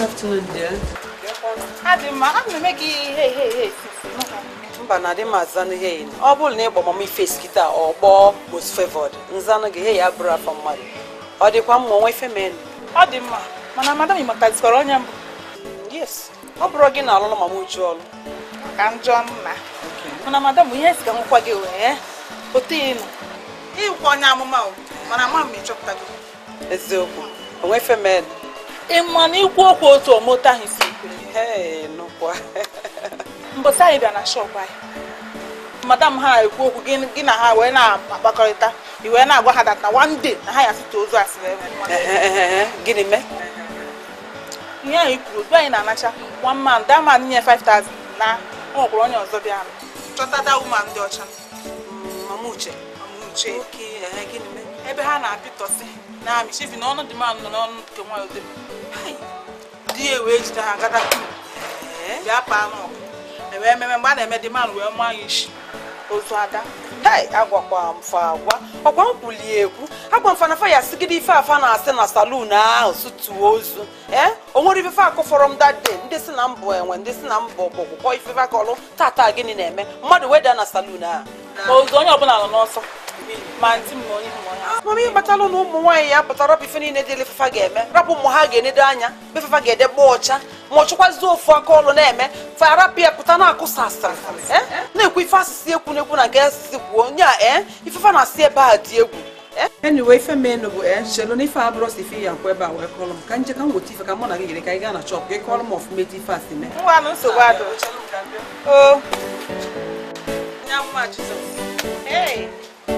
afternoon, dear. adị mma ana m eme gị ihe ihe ihe mba na adị m azanụ ihe yi ọ bụrụ na ịgba mama ife skita ọ kpọọ most favored nzanụ gị ihe ya bụrụ afọ mmadụ ọ dịkwa mma onwe ife men ọ dị mma mana madam ịmatazikwara onye mbụ yes ọ bụrụ gị na alụlụ mama uju ọlụ ka njọ nna mana madam ihe si ka nwekwa gị wee otu ịnụ ịwụkwa onye amụma o mana ama m ịchọpụtago eziokwu onwe ife men ịma na ikwu okwu otu omoto ahụ si kwere hee nụkwa mbọsị anyị bịa na shọpụ anyị madam ha ekwu okwu gị gị na ha wee na-akpakọrịta i wee na-agwa ha dat na one day na ha ya site ozu asịrị ebe gịnị mee ihe anyị kwuru otu anyị na-anacha one man that man nye 5000 na o nwekwara onye ọzọ bịa chọtata woman ndị ọcha mama uche mama uche oke ehe gịnị mee ebe ha na-apịtọsị na amị chifi na ọnụ dị man nọ n'ọnụ nke nwa ode di ya wee jide ha gada bịa paa n'ọgụ ewee ememe mgbe a na-eme dị man wee maa ya isi ozu ada hei agwakwa m fa agwa ọkwa m kwulie ekwu agwa m fana fa ya sigide ife afa na-asị na salun ahụ sụtuo ozu ee o nwere ife fa akụfọrọ m that day ndị si na mbụ enwe ndị si na mbụ ọgbọgwụkwọ ife fa kọlụ tata gịnị na-eme mmadụ weda na salun ahụ ozu onye ọbụla nọ n'ọsọ ma ntị m ma onye m onye mama ihe kpatalụ na ụmụ nwaanyị ya pụtara rapụ ife niile dịle fefa ga-eme rapụ ụmụ ha ga-enedo anya be fefa ga-edegba ọcha ma ọ chụkwazi ofu aka ọlụ na-eme fa rapụ ya pụta na-akụsa asịrị ee na-ekwu ife asịsị ekwu na-ekwu na nke asịsị kwuo onye a ee ifefa na-asị ebe a dị egwu anyway ife menụ bụ ee chelu na ife abụrụ si ife ya nkwa ebe a wee kọlụ m ka nje ka m weta ife ka mụ na gị gere ka anyị gaa na chọpụ ka ị kọlụ m ọfụma etu ife a si mee ngwa na nsogbu adị o nya mma jizọs hey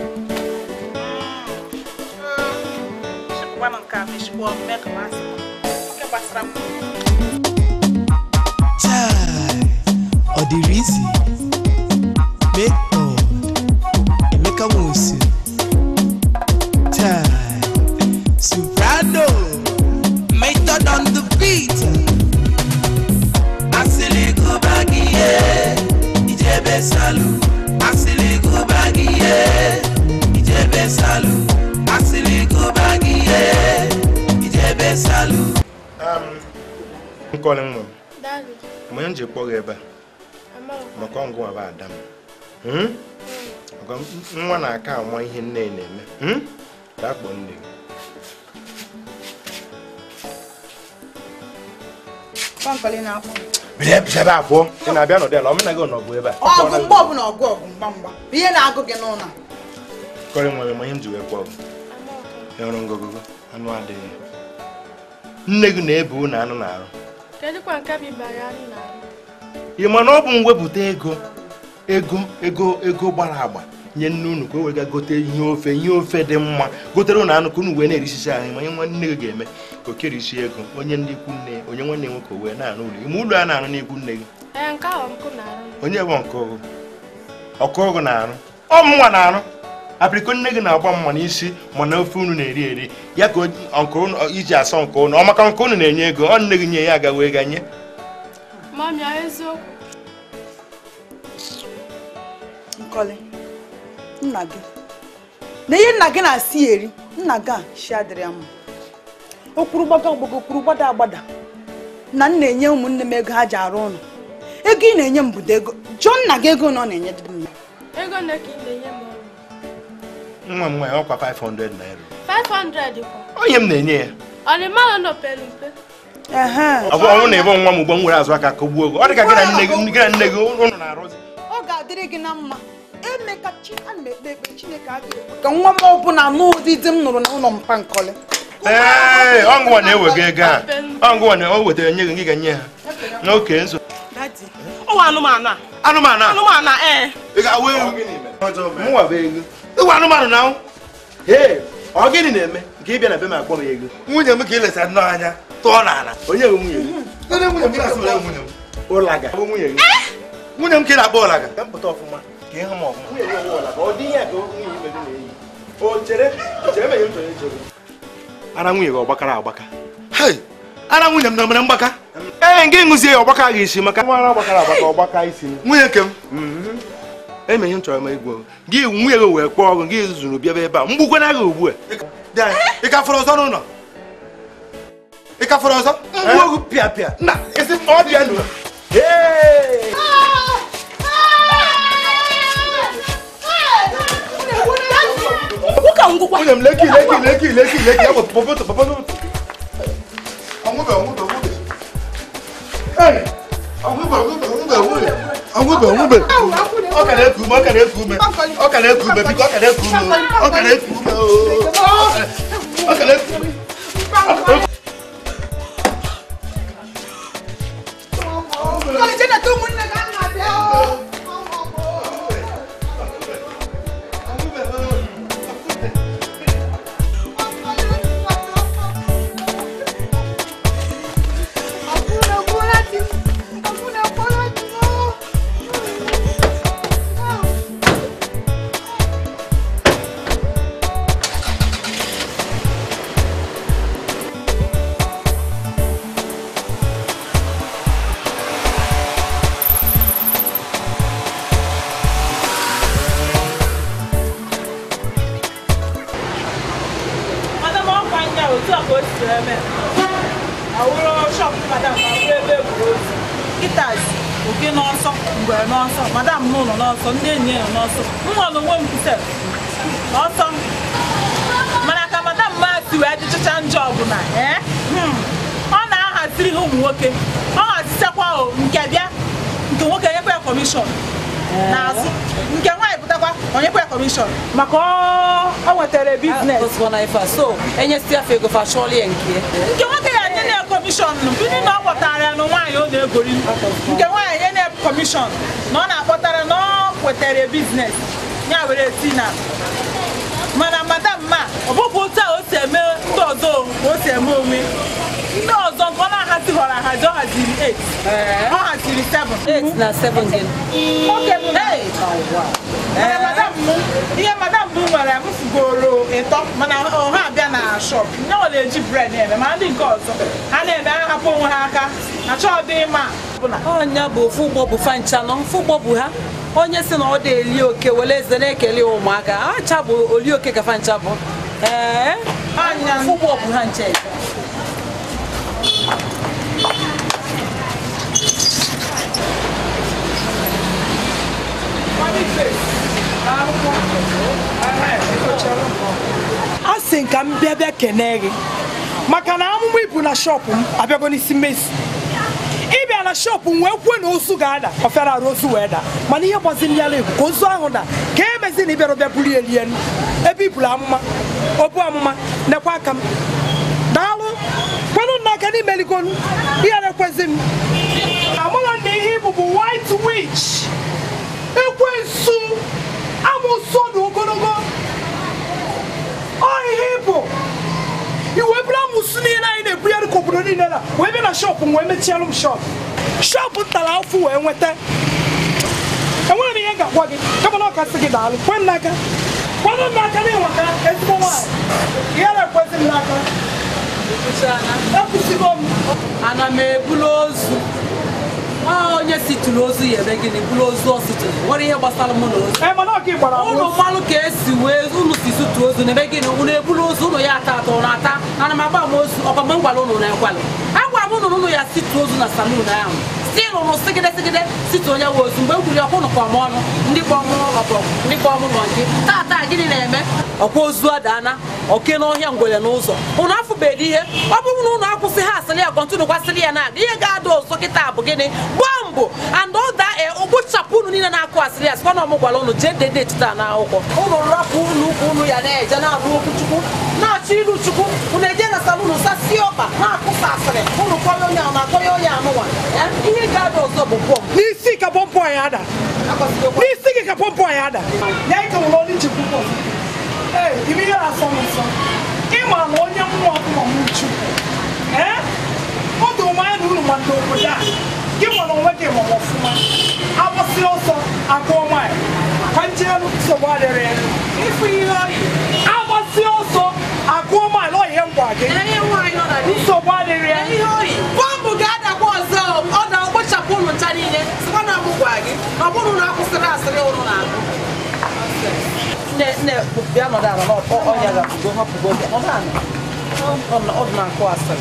chịpụkwanụ nke a ma echikwa ọnụ mee ka masị oke gbasara m Chai, ọ dịrị isi method Emeka Nwosu Chai, soprano method on the beat asịlị gụba gị ihe ijebe salu asịlị gụba gị ihe ijebe salu asịlị gụba gị ihe ijebe salu nkọli nwa m Daddy, ma onye m ji kpọ gị ebe a Amaka, maka ọngụ nwa bụ ada m Hmm? Maka nwa na-aka amụ ihe nne ya na-eme Hmm? gaa kpọọ nne gị Pankọlị na-akpọ. bịa ebe a pụọ ị na-abịa nọdụ ala ọmena gị nọgụ ebe a Ọgụ mgbe ọbụla ọgụ ọgụ mgba mgba bụ ihe na-agụ gị n'ụlọ a. kọrị nwa m onye m ji wee kpọọ gị Amaka. ya ọrụ ngọgụgụ anụ adịghị nne gị na-ebe unu anụ na-arụ Kedụkwa nke bụ ịbara anyị na-arụ? ị ma na ọ bụ mwepụta ego ego ego ego gbara agba nye nne unu ka o wega gote ihe ofe ihe ofe dị mma gotere unu anụ ka unu wee na-erisicha ahụ ma ihe nwa nne gị ga-eme ka o kerisi ego onye ndị ikwu nne onye nwanne nwoke wee na-arụ ụlọ ime ụlọ a na-arụ n'ikwu nne gị Ee, nke ahụ nkụ na-arụ. onye bụ nke ọgụ ọkụ ọgụ na-arụ ọ mụnwa na-arụ apịrịko nne gị na-agba mma n'isi mana ofe unu na-eri eri ya ka o- nke unu iji asọ nke unu ọ maka nke unu na-enye ego ọ nne gị nye ya aga wee ganye Mami, ọ eziokwu? Nkọlị, nna gị. Na ihe nna gị na-asị ya eri, nna gị a shi adịrị ya mma. O kwuru gbaga gbaga kwuru gbada agbada. Na m na-enye ụmụnne m ego ha ji arụ ụlọ. Ego ị na-enye m bụdo ego. Jụọ nna gị ego na ọ na-enye dị m. Ego nne ka ị na-enye m ọrụ. nwa m nwaanyị ọkwa 500 naira 500 kwa. onye m na-enye ya Ọ dị mmadụ nọ pere mpe? Ehe. ọ bụ ọnwụ na ebe nwa m ugbo m were azụ aka kọgbuo ogo ọ dị ka gị na nne gị gị na nne gị ụnụ na-arụzi Ọ ga-adịrị gị na mma. Eme ka chi a na-ekpe ekpe Chineke a ga-ekwe ka nwa m ọbụla n'ụdị di m nụrụ n'ụlọ mpa nkọlị. ee ọngụwa na-ewega ego a ọngụwa na o wetara nye gị gị ga-nye ha n'oke nso dadi ụwa anụmanụ a anụmanụ a anụmanụ a ee ị ga-awa ewu mụnwa bụ ego ịwa anụmanụ na ahụ ee ọ gịnị na-eme nke ịbịa na be m akpọ m ego nwunye m ka ị lesa nnọọ anya tụọ n'ala onye bụ nwunye gị Onye nwunye m ka ị na-asị nwunye m ụlaga bụ nwunye gị nwunye m ka ị na-akpọ ụlaga ka m pụta ọfụma ka ịhụ m ọfụma nwunye gị bụ ụlaga ọ dị ihe ka nwunye ibe gị na-eyi o chere chere menye m chọrọ ichere ara nwunye gị ọgbakara agbaka hei ara nwunye m na mere mgbaka ee nke ṅụzie ya ọgbaka gị isi maka nwa ara gbakara agbaka ọgbaka isi nwunye nke m eme ihe m chọrọ ma igwe gị nwunye gị wee kpọọ ọgụ gị zụrụ bịaba ebe a mgbukwana gị ugbu a ị ka fọrọ ọzọ n'ụlọ ị ka fọrọ ọzọ mgbu ogwu pịa pịa nna isi ọ bịa nụ Hey! nwoke a ngwụkwa nwunye m leki leki leki leki leki ya bụ popoto popoto ọnwụbe ọnwụbe ọnwụbe Hey! ọnwụbe ọnwụbe ọnwụbe ọnwụbe ọnwụbe ọnwụbe ọ ka na-eku ume ọ ka na-eku ume ọ ka na-eku ume biko ọ ka na-eku ume ọ ka na-eku ume oo. ọ ka na-eku ume madam ọkwa ndị a otu a ka o si eme awụrụ shọp madam awụrụ ebe egwuregwu kịtazi oke n'ọsọ ngwere n'ọsọ madam n'ụlọ n'ọsọ ndị enyi ya nọ n'ọsọ nwa na onwe m kwusel n'ọsọ mana ka madam ma si wee dịchacha njọ ọbụla ee hmm, ọ na-ahaziri ha ụmụ nwoke ọ hazichakwa o nke bịa nke nwoke nyekwa ya kọmishọn n'azụ nke nwaanyị pụtakwa onyekwa ya kọmishọn maka ọ- ọ nwetara biznes Osborne ife a. so enyesi afọ ego fa chọọla ya nke ya. nke nwoke ya nye na kọmishọn bini na ọ kpọtara ya na nwaanyị ọ na-egori nke nwaanyị nye na kọmishọn na ọ na-akpọtara na ọ kwetara biznes ya were si na mana madam ma ọ bụkwa otu a o si eme ndị ọzọ ka o si eme onwe ndị ọzọ nke ọ na-ahazi họrọ ahazi ọ haziri 8 ọ haziri 7 8 na 7 gịnị nwoke bụ na mana madam m ihe madam m nwere m fugoro ịtọ mana ọha abịa na shop nye ọ na-eji bred eme ma ndị nke ọzọ ha na-eme ha hapụ onwe ha aka achọ dị mma ọbụla ọnya bụ ofu ụgbọ bụ fancha nọ ofu ụgbọ bụ ha onye si na ọ dị eli oke were eze na-ekele ụmụaka acha bụ oli oke ka fancha bụ ee Anya. ofu ụgbọ bụ ha nche a sị nka m bịa bịa kene gị maka na amụma ibu na shọpụ m abịago n'isi mmesi ịbịa na shọpụ m wee kwuo na ozu ga-ada ọ fịara arụ ozu wee daa mana ihe gbaziri ya egwu ka ozu ahụ da ka emezi na ịbịara bịa buru ya elie enu ebe iburu amụma obu amụma nekwa aka m daalụ kwenụ m n'aka n'ime eligonu ihe na-ekwezi m amụrụ m na ihe ibu bụ white witch ekwensu amụsụ ọdụ ogologo ọ ihe ịbụ iwe bụrụ amụsụ niile anyị na-ebugharị ka obodo niile na wee bịa na shọpụ m wee mechielụ m shọpụ shọpụ m tara afụ wee nweta enwere m ihe m ga-agwa gị kama na ọ kasị gị daalụ kwe m n'aka kwenụ m n'aka na ịnweta ezigbo nwaanyị ihe na-ekwezi m n'aka ekwusigo m ana m ebulu ozu Ọ onye siturụ ozu ya eme gịnị bulu ozu ọ siturụ nwere ihe gbasara mụ na ozu ee mana ọ ka ị gbara ụlọ agwa mmanụ ka esi wee unu si sutu ozu na ebe gịnị unu ebulu ozu unu ya ata atọ unu ata ana m agba m ozu ọkwa mgbe m gwara unu na ekwalụ agwara m unu na unu ya situ ozu na salun ahụ si unu sigide sigide situ onye nwe ozu mgbe m kwuru ọkwa unu kpọọ m ọnụ ndị kpọọ m ọbọ ndị kpọọ m nọ nke tata gịnị na-eme ọkwa ozu adaana oke n'ọhịa ngwere n'ụzọ unu afụbeghị ihe ọ bụrụ na unu akwụsị ha asịrị ya kọntinu kwasịrị ya na ihe ga-ada ọzọ kịta bụ gịnị gbaa mbọ and ọda ụgbụchapụ unu niile na-akụ asịrị ya sikwa na ọmụ gwara unu jee dede etita na akwụkwọ unu rapụ ụlọ ụkwụ unu ya na-eje na-arụ okwu chukwu na-achọ ilu chukwu unu eje na salunu sasie ọkpa na-akụsa asịrị unu kọrọ onye ahụ na-akọrọ onye anụnwa Eh, ihe ga-ada ọzọ bụ bọm n'isi ka pọmpọ ya ada n'isi gị ka pọmpọ ya ada ya ike nwere onye njikwa ụgbọ ee ime ihe na-asọ m nsọ ịma na onye mmụọ ọbụla m uchu ee ọ dị ụmụ anya na unu ma ndị obodo a gị nwere onwe gị ma ọfụma agbasị ọsọ agụọ nwaanyị ka njeelu nsogbu adịrị ya ịfụ ihe oyi agbasị ọsọ agụọ nwaanyị ọ ihe ngwa gị ihe nwaanyị nọ na di nsogbu adịrị ya ihe oyi bọmbụ ga-adakwa ọzọ ọ da ụgbọchapụ ụnụ ncha niile sikwa na mụ gwa gị ọ bụrụ na akwụsịrị asịrị ụnụ na-agụ nne nne bịa nọdụ ala n'ọkpọ ọnya ga-apụgo hapụgo bịa nọdụ ala ọ dị na-akụ asịrị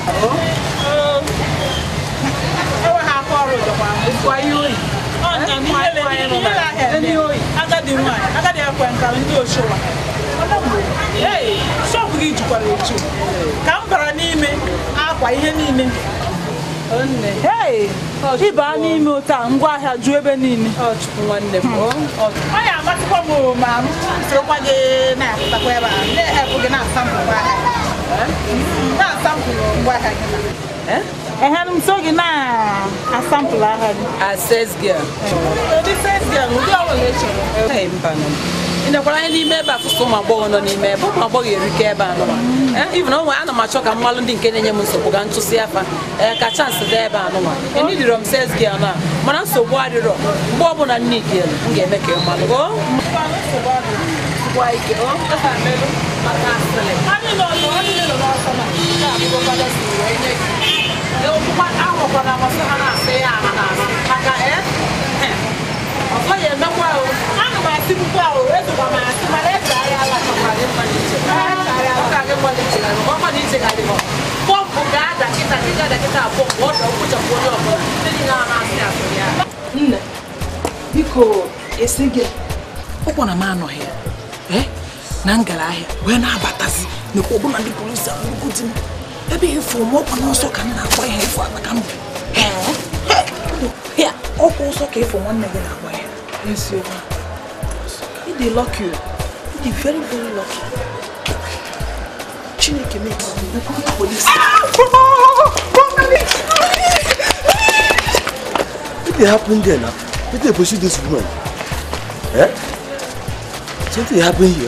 enwe ha aka ọrụ dọkwa Kwa ihe oyi ọnya n'ihe ahịa agadi nwaanyị agadi ekwe nka ndị oshowa ee shọpụ gị jikwara eju ka m bara n'ime akwa ihe niile Hey, ịba n'ime otu a ngwaahịa ju ebe niile Chukwu nwanne m o. Ọ ọ ya amasịkwa m o, ma m sorokwa gị na-apụtakwa ebe a na-ehepụ gị na-asampụ ngwaahịa na-asampụ ngwaahịa gị na ehe m so gị na-asampụlụ ahịa gị access girl. ụdị fes gị ụdị ọbụla ị chọrọ Ee, mba nọ. ị nekwara anyị n'ime ebe a fụsụ ụmụ agbọghọ nọ n'ime ebe ụmụ agbọghọ erike ebe a nụwa even onwe ana m achọ ka mmalụ ndị nke na-enye m nsogbu ga ntụsị afa ee ka chansị dị ebe a nụwa enidiro m sales girl na mana nsogbu adịrọ mgbe ọbụla nne dị elu m ga-eme ka ị malụ o gwa ike o efe amelụ maka asịrị anyị nọ nọ anyị nọ n'ọsọ na na-abụgokwana si wee nye gị okpukpa ahụkwana amasị ha na-asị ya aha na-asị maka ee ọzọ ya emekwa o ana m asị pụkwa ahụ ezokwa m asị mana eze ahịa ala pọmpụ ga-ada kịta kịta ada kịta pọmpụ ọ dọ kpochapụ onye ọbụla ndị niile a na-asị asị ya nne biko esi gị ụkwụ na m anọghị ya ee na ngara ahịa wee na-abatazi nekwa ọbụna ndị polisi abụrụgodi m ebe efu m ọkwa n'ọsọ ka m na-agba ihe efu akpa ka m bụ ya ọkwa ọsọ ka efu nwanne gị na-agba ya eziokwu ịdị lọki o ịdị very very lọki chineke mee ka ndị polisi What dey happen there now? Wetin dey pursue this woman? Eh? Something happen here.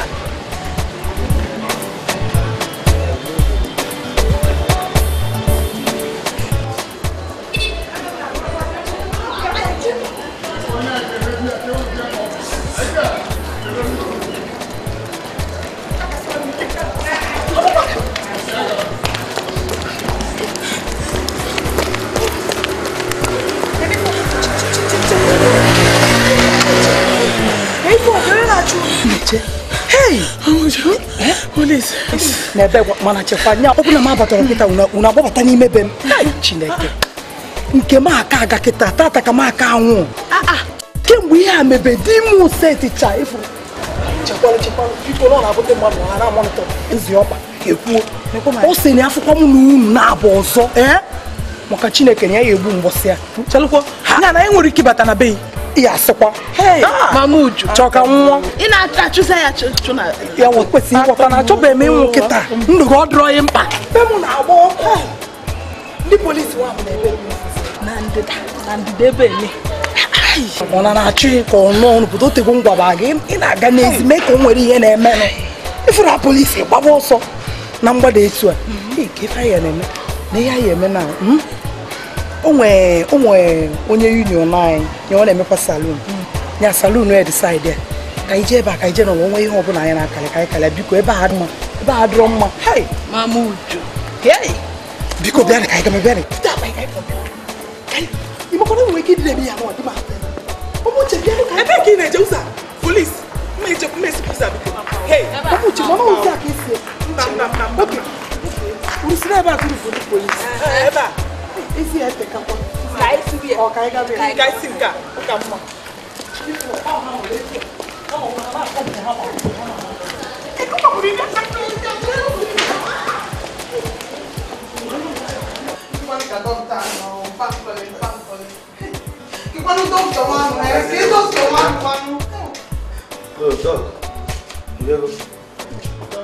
n'ebe mana chekwa nya ọ bụla m abatara kịta unu agbabata n'ime be m Hai, chineke nke m aka aga kịta tata ka m aka anwụ kemgbe ihe a mebe di m seticha ifuru chekwalụ chekwalụ biko na ọ na-abụte mmadụ ha na amonitọ ezi ọkpa ekwuo o si na afụkwa m na unu na-abụ ọzọ ee maka chineke na ya ga-egbu mgbọsị ya chelụkwa ya na enwere ike ịbata na be ya asịkwa mama uju chọọ ka nwụọ ị na-achụsa ya chụ na ya nwe kwesịrị ịghọta na achọbeghị m ịnwụ kịta ndụ gị ọ dịrọ ya mkpa be m na-agba ọkụ ndị polisi nwa m na-ebe na ndịda na ndịda ebe eme ọ na na-achụ ya ka ọ nụọ n'obodo otego ngwaba gị ị na-aga n'ezi mee ka o nwere ihe na-emenụ ifuru na polisi gbaba ọsọ na mgbada etu a Ee, ka ife anyị na-eme na ihe anyị eme na mm? o nwee o nwee onye union anyị ya ọ na-emekwa salon ya salon ya decide ya ka ije ebe a ka ije n'ụwa onwe ihe ọbụla anyị na-akalị ka anyị kalịa biko ebe a dị mma ebe a dịrọ mma hai mama uju biko bịanị ka anyị gama bịanị Pụta akpa anyị ka anyị pụọ. Ka anyị- ịmakwana enwere ike ịdị na-eme ya n'ụwa dị m ahụ. Ụmụ uche bịanụ ka anyị ebe ka ị na-eje ụzọ a? polis mma eje mma esi ụzọ a biko Hey, Ụmụ uche mama ozi a ka esi esi. mba mba mba mba mba. Unu si n'ebe a tụrụ foto polisi. Ee, ebe a Ezi ya etekakwa. ka anyị si ya Ọ ka anyị gaba ya. ka anyị si nke a ọ ka mma Oh, dog. You go.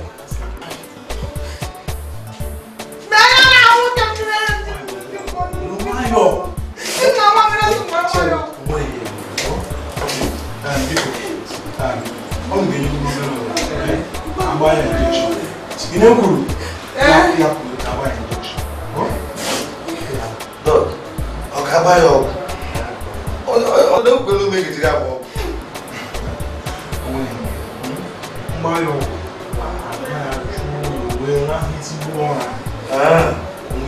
Dog. Ọ ga-agba ya ọgwụ. Ọ na-ekwelu ome gị jiri agba ọgwụ. Ah.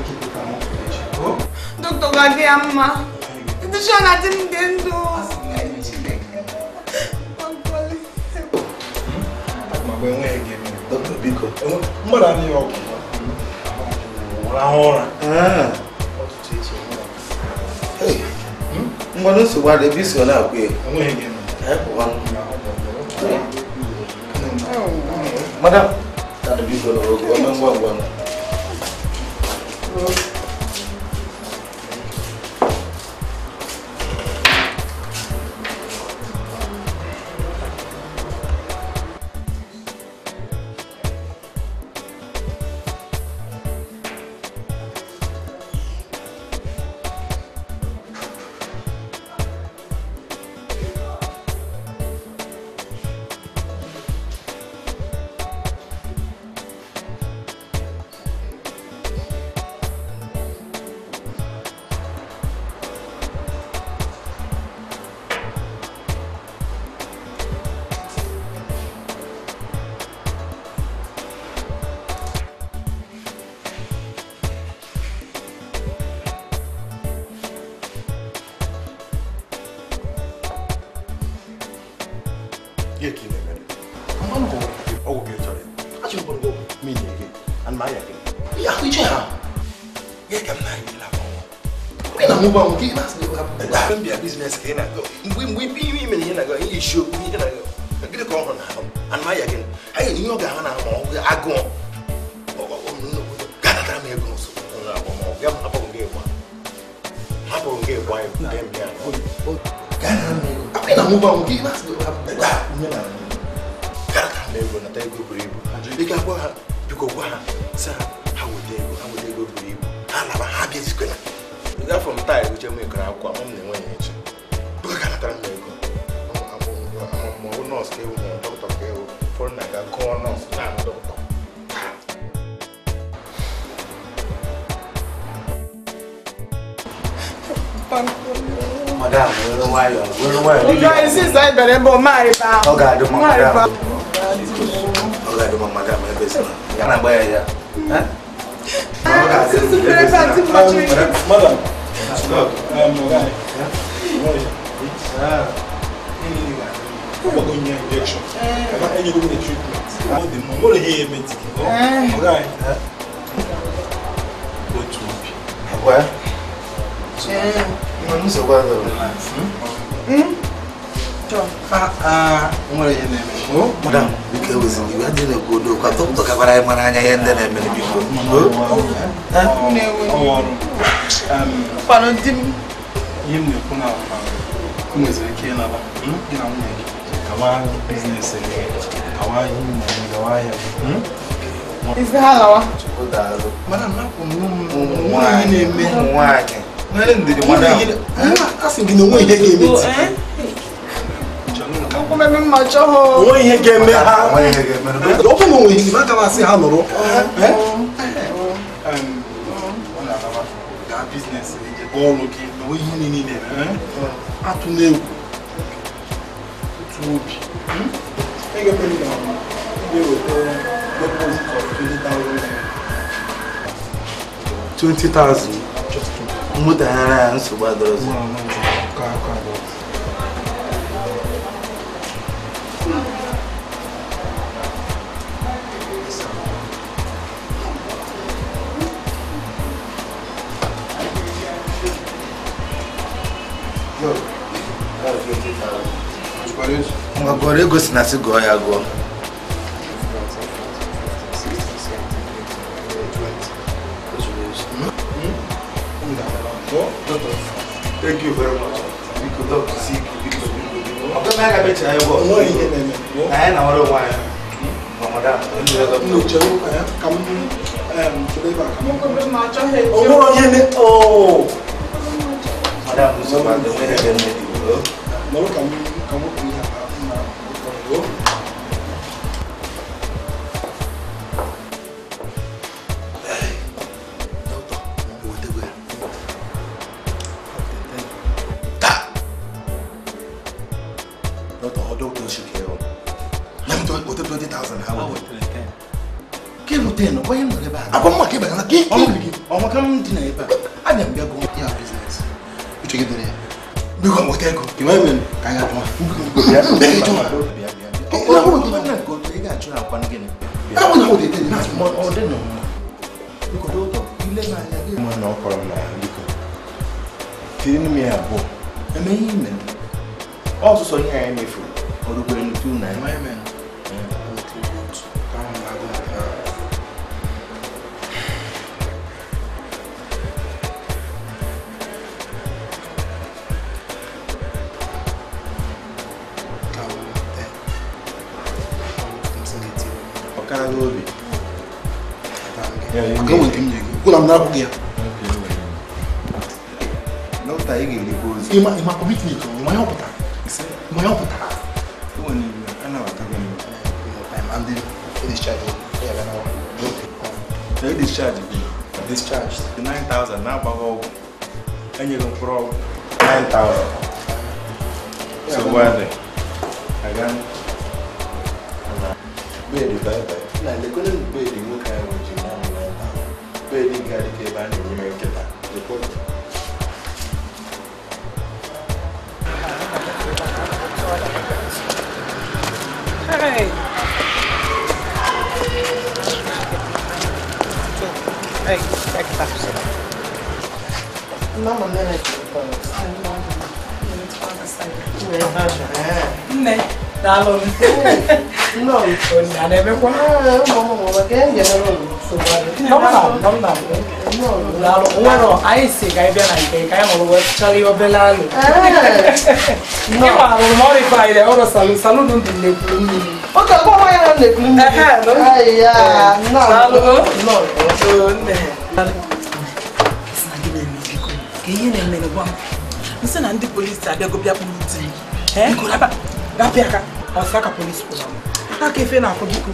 Dokter ga-adị ya mma. Ndị chọọ na di m dị ndụ. Ma mgbe enweghị ga-eme. dọkịta biko mmadụ anaghị ọgwụ rahụ ụra Ah. Hey, ngwanụ nsogbu adị ebe isi ọ na-akwụ ya enweghị gị Anyị pụwanụ. madam dada biko na oge ome ngwa ngwa Gị ka ị na-eme. Mmanụ bụ ọgwụ gị chọrọ ya. Achọrọ m gị ọgwụ ma inye gị. Ana m aya gị. ya iche ha ya ka m na-anyị la onye na-amụba nwụ gị na-asị gị hapụ mgbe m bịa biznes ka ị na-aga mgbe mgbe ibe ihe imere ihe na-aga ihe isi okwu ihe na-aga gịnị ka ọ hụrụ n'ahụ ana m aya gị ha nyere ihe ọ ga-ahụ na ma ọ bụ agụọ ga-anatara m ego nso ụlọ agbamọgwụ ya hapụrụ gị ịgba hapụrụ gị ịgba nke mbịa akwa ị na-amụba nwụ gị na-asị gị hapụ garatara m ego nata ego buru ibu ị ga-agwa ha biko gwa ha sị ha ha weta ego ha weta ego buru ibu ha laba ha bịazikwela afọ m taa egoche m ekere akwụkwọ ama m na enweghị eche bụka ka natara m ego maọbụ nọọsụ ka ewu ma dọkịta ka ewu ụfọdụ na-aga gụọ nọọsụ na-ahụ dọkịta madam were nwayọọ were nwayọọ Ụjọ isi ịza ibere ebe ọ marịba. ọ ga-adị mma Marịba. madam ọ ga-adị mma madam ebe si na ya na-agba ya ya Eh? Ọ ga-adị Isi ibere ebe a dị mmachiri. Madam, um, guy. Ọgbọgọ nye injection. Ebe enye gị treatment. Ọ dị mma. Ọ na-enye ya eme ntị. Guy. Otu obi. Agwa ya? Mmanụ nsogbu adọrọ. nwere ihe na-eme madam biko ewezụga iwe adị na-ekwu odo kwa dọkịta gabara anyị mara anya ihe ndị na-eme biko Ọrụ ọrụ. Um, Kwanụ di m. ihe m na-ekwu na ị nweziri ike ịnaba gị na nwunye gị gawa biznes gị gawa ihe ị na-eme gawa ahịa gị Isi ha lawa. Chukwu daalụ. mana napụ m ụmụ nwanyị nwaanyị na-eme ụmụ nwaanyị nwere ndidi madam asị gị na onwe ihe ga-eme tii Ụkwụ mebe mma chọọ onwe ihe ga-eme ha nwaanyị ihe ga-emere ọ bụ na onwe ihe aga m asị ha nụrụ Um, ọ na-alaba gaa biznes gị jebe ọrụ gị na onwe ihe niile na-eme atụ n'egwu otu obi ị ga-eme na ị ga-eweta deposit of 20,000 naira 20,000 mmụtaghara ya nsogbu adọrọzi Ka aka adọ. ngwa gụọrọ ego si na sị gụọ ya gụọ thank you very much biko dọkịta si ike biko biko biko ọ gaghị aga mechi anyị bụ Onwe ihe na-eme. na anyị na nwere onwe anyị Ngwa, madam ndị ọzọ Nyocha ụka ya ka m em, chere ebe a ka m Ụkwụ mebe mma chọọ ha O nwere ihe ne oh madam nsogbu adị onwe ihe ga-eme dị o nọrọ ka m ka m wepụ ihe a mma ụfọdụ dọkịta ọ dọkịta oshi ka ịhụ na m tụọ ote 20,000 ha wete ka ịmụta ịnọ onye nọ ebe a akwa mma ka ịbagala ka ike ọnwa ka m dị na ebe a ana m bịa gụọ ya biznes uche gị dịrị ya biko nweta ego ka ịma eme ka anyị atụma bịa bịa bịa bịa ọ bụrụ gị na nke otu ị ga-achụ na akwa gịnị Ebe na ọ dị ete dị na-asị Ma ọ dị nọ mma biko dọkịta ile n'anya gị mma na ọ kọrọ m n'ahụ biko tiri m ya abụọ eme ihe ime ọsụsọ ihe anyị mefuru ọ rukwere ntu na ma eme ka ahụ na-agụ maka ka ọ te ọkara gị obi Maka enwe nke m nye gị gwụla m na-abụ gị ya dọkịta ị ga-erikwa ozi ịma ịma kọmitment ịma ya ọ pụtara ịma ya ọ pụtara enwe n'iwu anabatago m and then discharge ya bịa na na discharge gị discharged 9000 na-agbaghị ọgwụ enyeghị mkpụrụ ọgwụ 9000 so wade aga bedi baịbaị na lekọta bedi nwoke ahụ ji na amụ ebe ahụ bedi nke adịka ebe a na-enye nkịta lekọta Hey. Hey, back up. Mama nene Nne, daalụ m. No. Onye a na-emekwa? Mama mama ka enye na no. Nọmba, nọmba. Daalụ. Nwere anyị si ka anyị bịa na nke ka anyị mụrụ wee chọrọ ihe obere alụ. Ị maara m ọrụ ife anyị ọrụ salụ salụ ndụ na-ekwuru mmiri. O ka kwa wa ya na ekulu mi. Ai ya. No. Daalụ. No. Oo, nne. Sị na gị na-eme biko. Ka ihe na-eme gwa m. Nsị na ndị polisi abịago bịa kpụrụ di m. Biko raba rapịa aka. Ọsị aka polisi kpụrụ m. Aka efe na-akụ biko.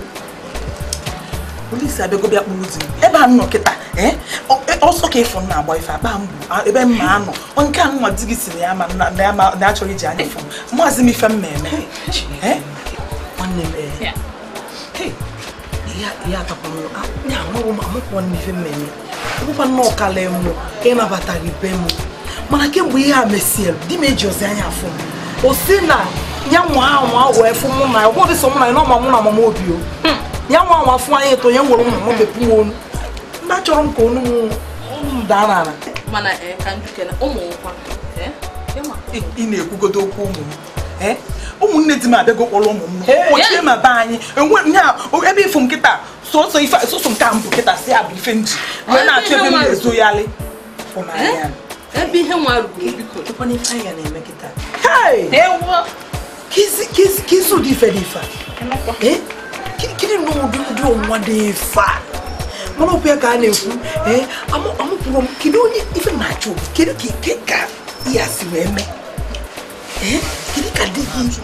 Polisi abịago bịa kpụrụ di m. Ebe a m nọ kịta. eh, ọ- eh, ọsọ ka ịfụ m na-agba ife akpa m bụ a- ebe m ma anọ Ọ nke a nwa di gị si na ya ma- na ya ma- na ya chọrọ iji anya fụ m maazị m ife m ma-eme Eh, nwanne m eh, hey, ihe ihe atakwana m ya amụrụ m amụkwa m ife m na-eme ọbụkwa nnọọ kala mụ ịnabata gị be m mana kemgbe ihe a mesiel di m eji ozi anya afụ m o si na ya nwa anwa wee fụ mụ na ya ọbụdị so mụ na ya n'ọma mụ na mama obi o ya nwa anwa fụ anya eto ya nwere ụmụ m mepụ m onu ndị achọrọ m ka onu m m daa n'ala mana ee ka njikere ụmụ nkwa ee ịma ị ị na-ekwugodo okwu ụmụ m Eh? ụmụnne di m abịago kpọrọ ụmụ m Hey, kpochie ma be anyị enwe nya ebe ịfụ m kịta sọsọ ife sọsọ nke a mbụ kịta si abụ ife nji wee Ebe na-achọ ebe m ihe nwa- na-ezoyalị Fụnanya. ebe ihe nwa ruru biko Dịkwana ife anyị na-eme kịta Hey! Kizi- kizi kizi ụdị ife dị ife a? Eh? Ki- kiri na ụdị ụdị ọnwa dị ife a? mana ọbụ ya ka a na-ekwu ee amụ- amụpụrụ m kedu onye ife na-achọ obi kedu ka ike ka ya si wee mee ee kedu ka di gị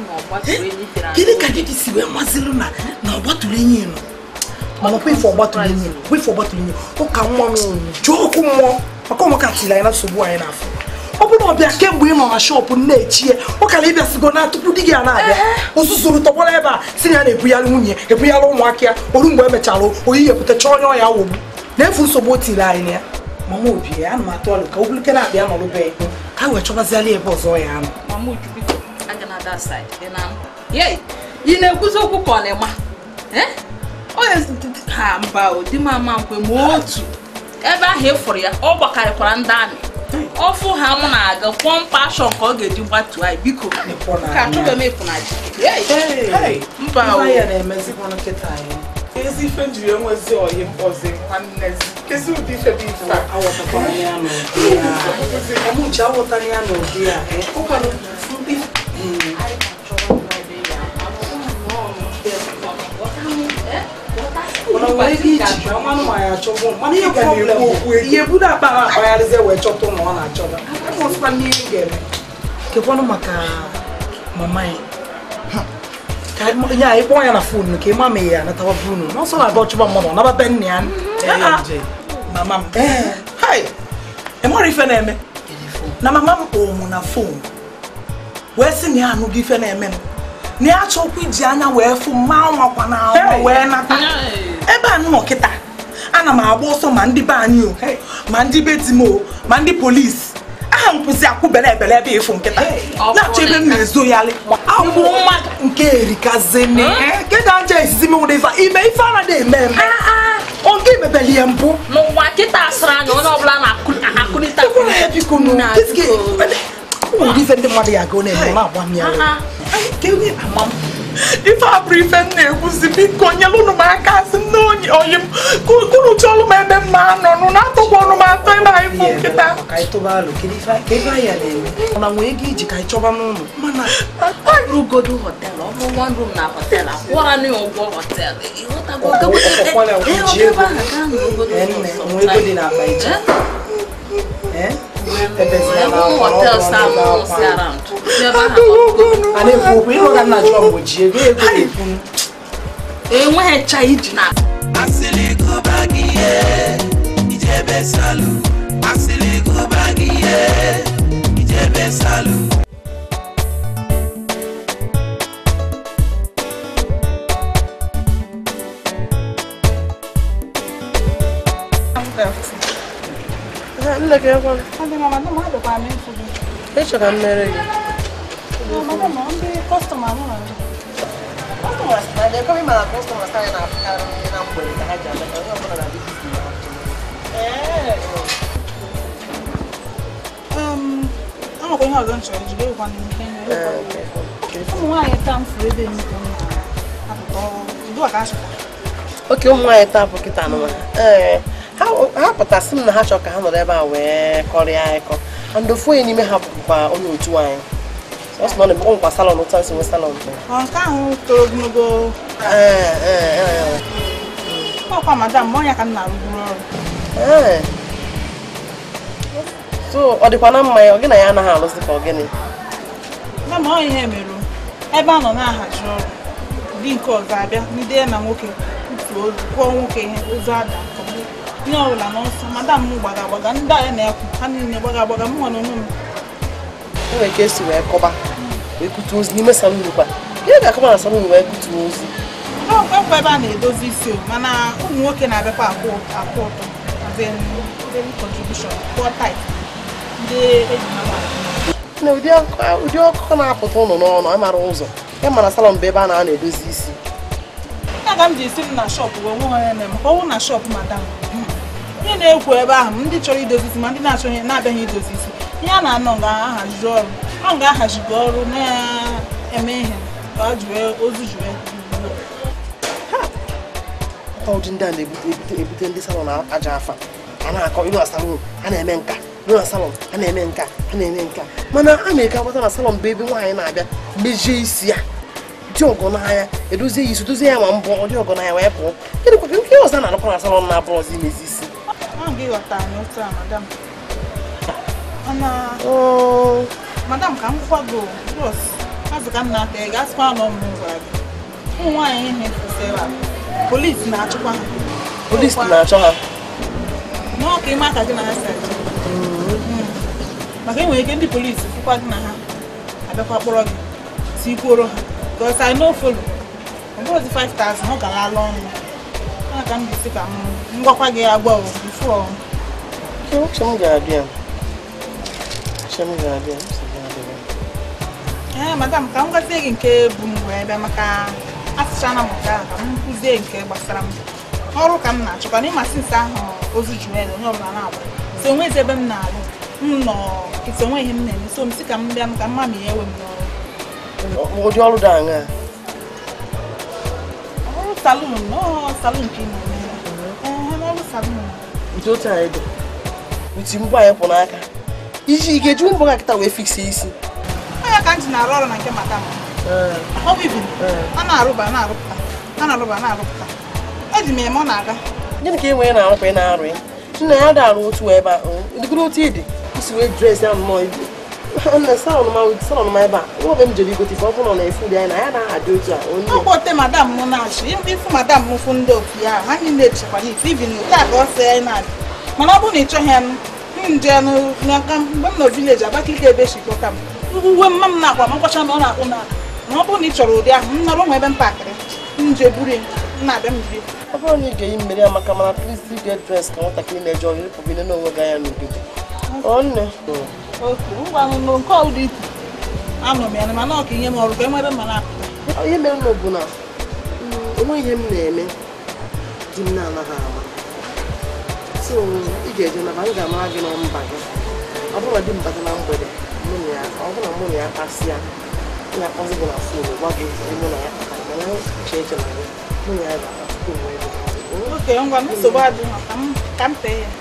kedu ka di gị si wee mazịrụ na na ọgbatụrụ enyi nọ mana ọkwa ife ọgbatụrụ enyi bụ ife ọgbatụrụ enyi ụka nwa m jụọ ọkụ mmụọ maka ụmụka tiri anyị na nsogbu anyị n'afọ ọ bụrụ na ọbịa kemgbe ị nọ na shọpụ na-echie ụkara ịbịasịgo na tupu di gị a na-abịa ụzụzụrụ tọgbara ebe a si na ya na-ebugharị nwunye ebugharị ụmụaka ya oru mgbe emechara oyi epụtacha onye ọya wogbu na-efu nsogbu o tiri anyị na ya mama obi ya ana m atụ ọlụ ka obulike na-abịa nọrụbe ya ka wee chọbaziala ebe ọzọ ya anọ mama uju biko aga na that side dị na ye ị na-ekwuzi okwu ka ọ na-ema Eh? Ọ ya- ha mba o di m ama nkwe ma otu ebe ahụ ị fụrụ ya ọ gbakarịkwara ndị amị ọfụ ha mụ na-aga kwụọ mkpa ashọ nke ọ ga-eji gbatuo anyị biko ka achọghị m ịpụ na ji Hey, mba o ife ya na-emezikwanụ kịta anyị ezi ife njiri enwezi oyi mkpọzi nwanne kezi ụdị ife dị ife a awọtakwara ya n'ụdị ya ọmụchi awọtara ya n'ụdị ya ụkwanụ ndị mana nwere ike iji ọmanụ ma ya achọbụ mana ihe problem ihe budo akpa na akpagharịzie wee chọta ụmụ ọ na-achọba amụsịkwa n'ihe ị ga-eme kekwanụ maka mama ya ka anyị- ya ịkpọ ya na fon ka ịma ma ya anatawa bunu n'ọsọ na-aga ọchụba mmadụ ọ naba be nne ya Ah, ah. mama m ee hai ịmara ife na-eme na mama m kpọrọ m na fon wee sị na ya anụghị ife na-eme m na ya chọkwa iji anya wee fụ mma nwakwa na ahụ wee nata ebe a nọ kịta ana m agba ọsọ ma ndị be anyị o ma ndị be di m o ma ndị polisi aha a nkwụzi akwụbele ebele ebe ịfụ nkịta na-achọ ebe m na-ezoyalị akwụ mmadụ nke erikazini kedụ aja izizi menwere ife a? ime ife anaghị eme eme oge imebeli ya mbụ n'ụwa kịta asịrị anya onye ọbụla na-akụrịta Ee, biko nụ ụdị ife ndị mmadụ ya aga ọ na-eme na-agba m ya ife a bụrụ ife m na-ekwuzi biko nyelu ụnụ m aka sị m na onye oyi m kunu chọlụ m ebe m na-anọ nụ na-atụkwa ọnụ m atọ ebe anyị fụ nkịta na nwee ego iji ka anyị chọba n'ụlọ rugodo họteelụ ọ bụrụ one room na họteelụ akwụọra na ya ụgwọ họteelụ ịghọtago ebe ahụ gaa n'ogodo họteelụ sam si around ebe ahụ a na-ekwu okwu ịhụ ka nna jụọ mgbe ji ego ego na-ekwu enweghị ncha iji na asịlị gụba gị ihe ijebe salu asịlị gụba gị ihe ijebe salu nne gị ekwe ịchọ ka m mere gị enwekwa ihe ọzọ m chọrọ ejide ịgwa n'ihe ụmụ nwaanyị taa m furu ebe nnukwu apụta ọrụ udu a ka achọta oke ụmụ nwaanyị taa bụ kịta anụma ee ha ha pụtasị m na ha chọrọ ka ha nọrọ ebe a wee kọrịa akọ and ofu onye n'ime ha bụkwa onye otu anyị ọ sị na ọ na-ebukwa nkwa salọn ụta nsi nwe salọn ọ nke ahụ toro ogologo ee ee ee ọkwa madam ma ọnya ka m na-arụburu ọrụ ee so ọ dịkwa na mma ya ọ gị na ya anaghị alụsị ka ọ gịnị kama ọ ihe mere ebe a nọ na-ahazi ọrụ di nke ọzọ abịa ndị ya na nwoke tutuo ozu kwụọ nwoke ihe ozu ada ihe ọbụla n'ọsọ madam m gbaga agbaga ndị a ya na-ekwu ha niile gbaga agbaga m nwa n'onwe m enwere ka esi wee kọba wee kutu ozi n'ime salon kwa ihe ga-akọba na salon wee kutu ozi ọkwa ebe a na-edozi isi o mana ụmụ nwoke na-abịakwa akwụ akwụ ụtọ then very contribution poor type ndị eji mara na ụdị ọkụ- ụdị ọkụkọ na-apụta ụnụ n'ọnụ amara ụzọ ya mana salon bụ ebe a na-ana edozi isi ya ka m ji esi m na shọpụ wee nwe ha na-eme ka ọ bụrụ na shọpụ madam ihe na-ekwu ebe ahụ m ndị chọrọ idozi isi ma ndị na-achọghị na-abịaghị idozi isi ihe a na-anọ ga-ahazi ọrụ ọ ga-ahazigo ọrụ na-eme ihe ka ọ jụọ ozu jụọ Ọ ụdị ndị a na-ebute ebute ebute ndị salon aja afa a na-akọ ịnụ na salon a na-eme nka ịnụ na salon a na-eme nka a na-eme nka mana a na-eke agbata na salon bụ ebe nwaanyị na-abịa mejie isi ya dị ọgọ n'anya edozie ya isi dozie ya ma mbọ ọ dị ọgọ n'anya wee pụọ kedụkwa nke ọzọ a na-arụkwa na salon na-abụ ọzọ imezi isi ahụ gị ghọta anyị otu a madam mana madam ka m gwa gị bros azụ ka m na-ata ị gasịkwa nọ m gwara gị ụmụ nwaanyị ihe kwụsịrị polisi na-achụkwa ha polisi na-achọ ha nọọ ka ịma ka gị na ha si achọ maka enwere ike ndị polisi fụkwa gị na ha abịakwa kpọrọ gị tikwuoro ha because I no follow ọ bụrụzi 5000 ọ gara ala ọnụ ya ka m bisi ka m ngwakwa gị agwa o bifo uche m ga-abịa uche m ga-abịa nsogbu adịghị. ee madam ka m gwazie gị nke bụ m wee bịa maka asụchana m nke ahụ ka m kụzie nke gbasara m ọrụ ka m na-achọkwa n'ịma sinsi ahụ ozu juel onye ọbụla na-agba so onwezi ebe m na-alụ m nọ nkịtị onwe ihe m na-eme so m si ka m bịa ka mma ma ya ewe m n'ọrụ ụdị ọrụ dị aṅaa ọrụ salun nọọ salun ka ị na-eme ee ọrụ salun nke otu anyị dị uti mbọ anyị kwụ n'aka iji ị ga-eji mbọ ga kịta wee fiksie isi onye ka m ji na-arụ ọrụ na nke madam ọ bụ ibi a na-arụba na-arụpụta a na-arụba na-arụpụta eji m eme ọ na-aga gịnị ka e nwere na-arụkwa ị na-arụ ya nna ya dị arụ otu ebe a dịgoro otu ịdị isi wee dres ya nnọọ ibu nna salọn ma salọn ma ebe a nwa obe m jere igote ife ọ bụrụ na efu dị anyị na ya na adị otu a onye ọkpọte madam m na-achị ịfụ madam m fụ ndị otu ya ha niile echekwa n'ite ibi na taa ka ọ sị anyị na-adị mana ọ bụrụ na ị chọghị ya m jee n'aka mgbe m nọ vileji Abakaliki ebe esi kpọta m uwe mma m na-akwa makwacha na ọ na-akpụ na na ọ bụrụ na ị chọrọ ụdị ahụ m nọrọ nwe ebe m pakịrị m jee buru ya m na-abịa m biri ọ bụrụ na ị ga-eyi mmeri ya maka mana please get dress ka nwatakịrị na-eje ọrụ ịpụbine n'onwe gị anya n'obodo ọ nne otu ngwa nụ nke ọbụla ikwu anọ m ya na mana ọka ihe m ọrụ ka e nwere mma na-apụta ihe mere nụ bụ na mm, onwe ihe m na-eme di m na-anaghị ama so ị ga-eje na ma m ga-amara gị na mba gị ọ bụrụ na di m bata na mgbede mụ na ya ọ bụrụ na mụ na ya kasịa m ga-akpọzi gị na fon gwa gị ihe mụ na ya kpatara mana uche eche na gị mụ na ya ga-akpa tupu m wee bụrụ oke ngwa nsogbu adịghị ka m ka m tee ya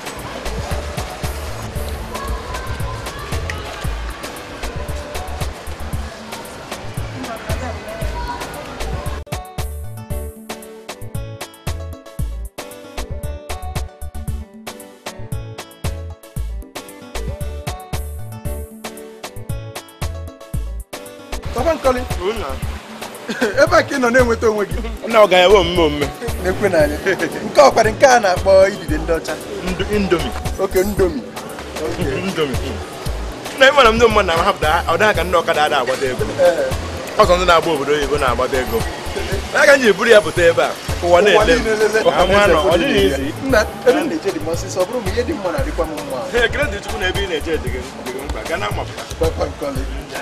Papa Nkọli ebe a ka ị nọ na-enweta onwe gị na ọ ga-enwe omume omume na-ekwe n'anya nke ọkwara nke a na-akpọ idide ndị ọcha indomi oke ndomi indomi na ịmara m ndị mmadụ na-ahapụta ọ dịghị ka ndị ọkada ada agbata ego ọzọ ndị na-agba obodo oyibo na-agbata ego n'aka m ji buru ya pụta ebe a ka ụwa na-ele m Ka nwa nọ, ọ dịghị izi nna ebe m na-eje dị m ọsịsọ ọ bụrụ ma ihe dị mma na-adịkwa m mma ekele dị chukwu na ebe ị na-eje dị gị dị gị mkpa gaa na mmapụta Papa Nkọli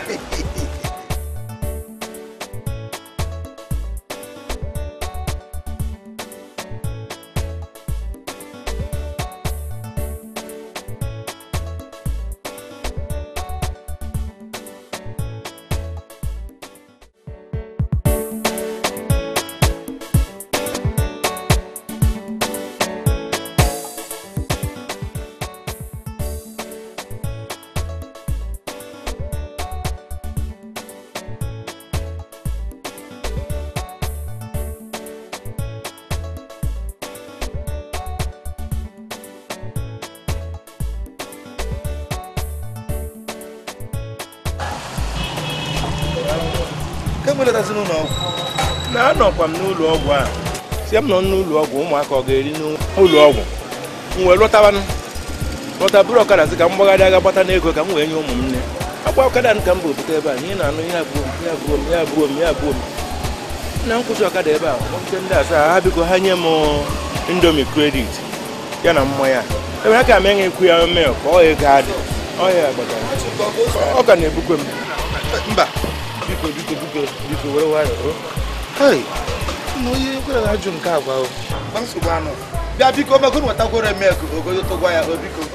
kemgbe letazi n'ụlọ ọgwụ na anọkwa m n'ụlọ ọgwụ a si m nọ n'ụlọ ọgwụ ụmụaka ọ ga-eri n'ụlọ ọgwụ m wee lọtabanụ lọta bụrụ ọkada sị ka m gbagharị aga gbata n'ego ka m wee nye ụmụ m nne akwa ọkada ka m bụ bute ebe a na ị na-anụ ihe abụọ m ihe abụọ m ihe abụọ m ihe abụọ m na nkwụsị ọkada ebe a kpọpụta ndị asaa ha biko ha nye m indomi kredit ya na mmanya ebe ha ka m enye ekwu ya mel ka ọ ego adị ọ ya gbatara ọ ka na-ebukwe m mba biko biko biko biko were nwayọọ hei na onye kwere na ajụ nke agwa o Gba nsogbu anụ bịa biko mego nwetakwere mek ogodo tụgwa ya o biko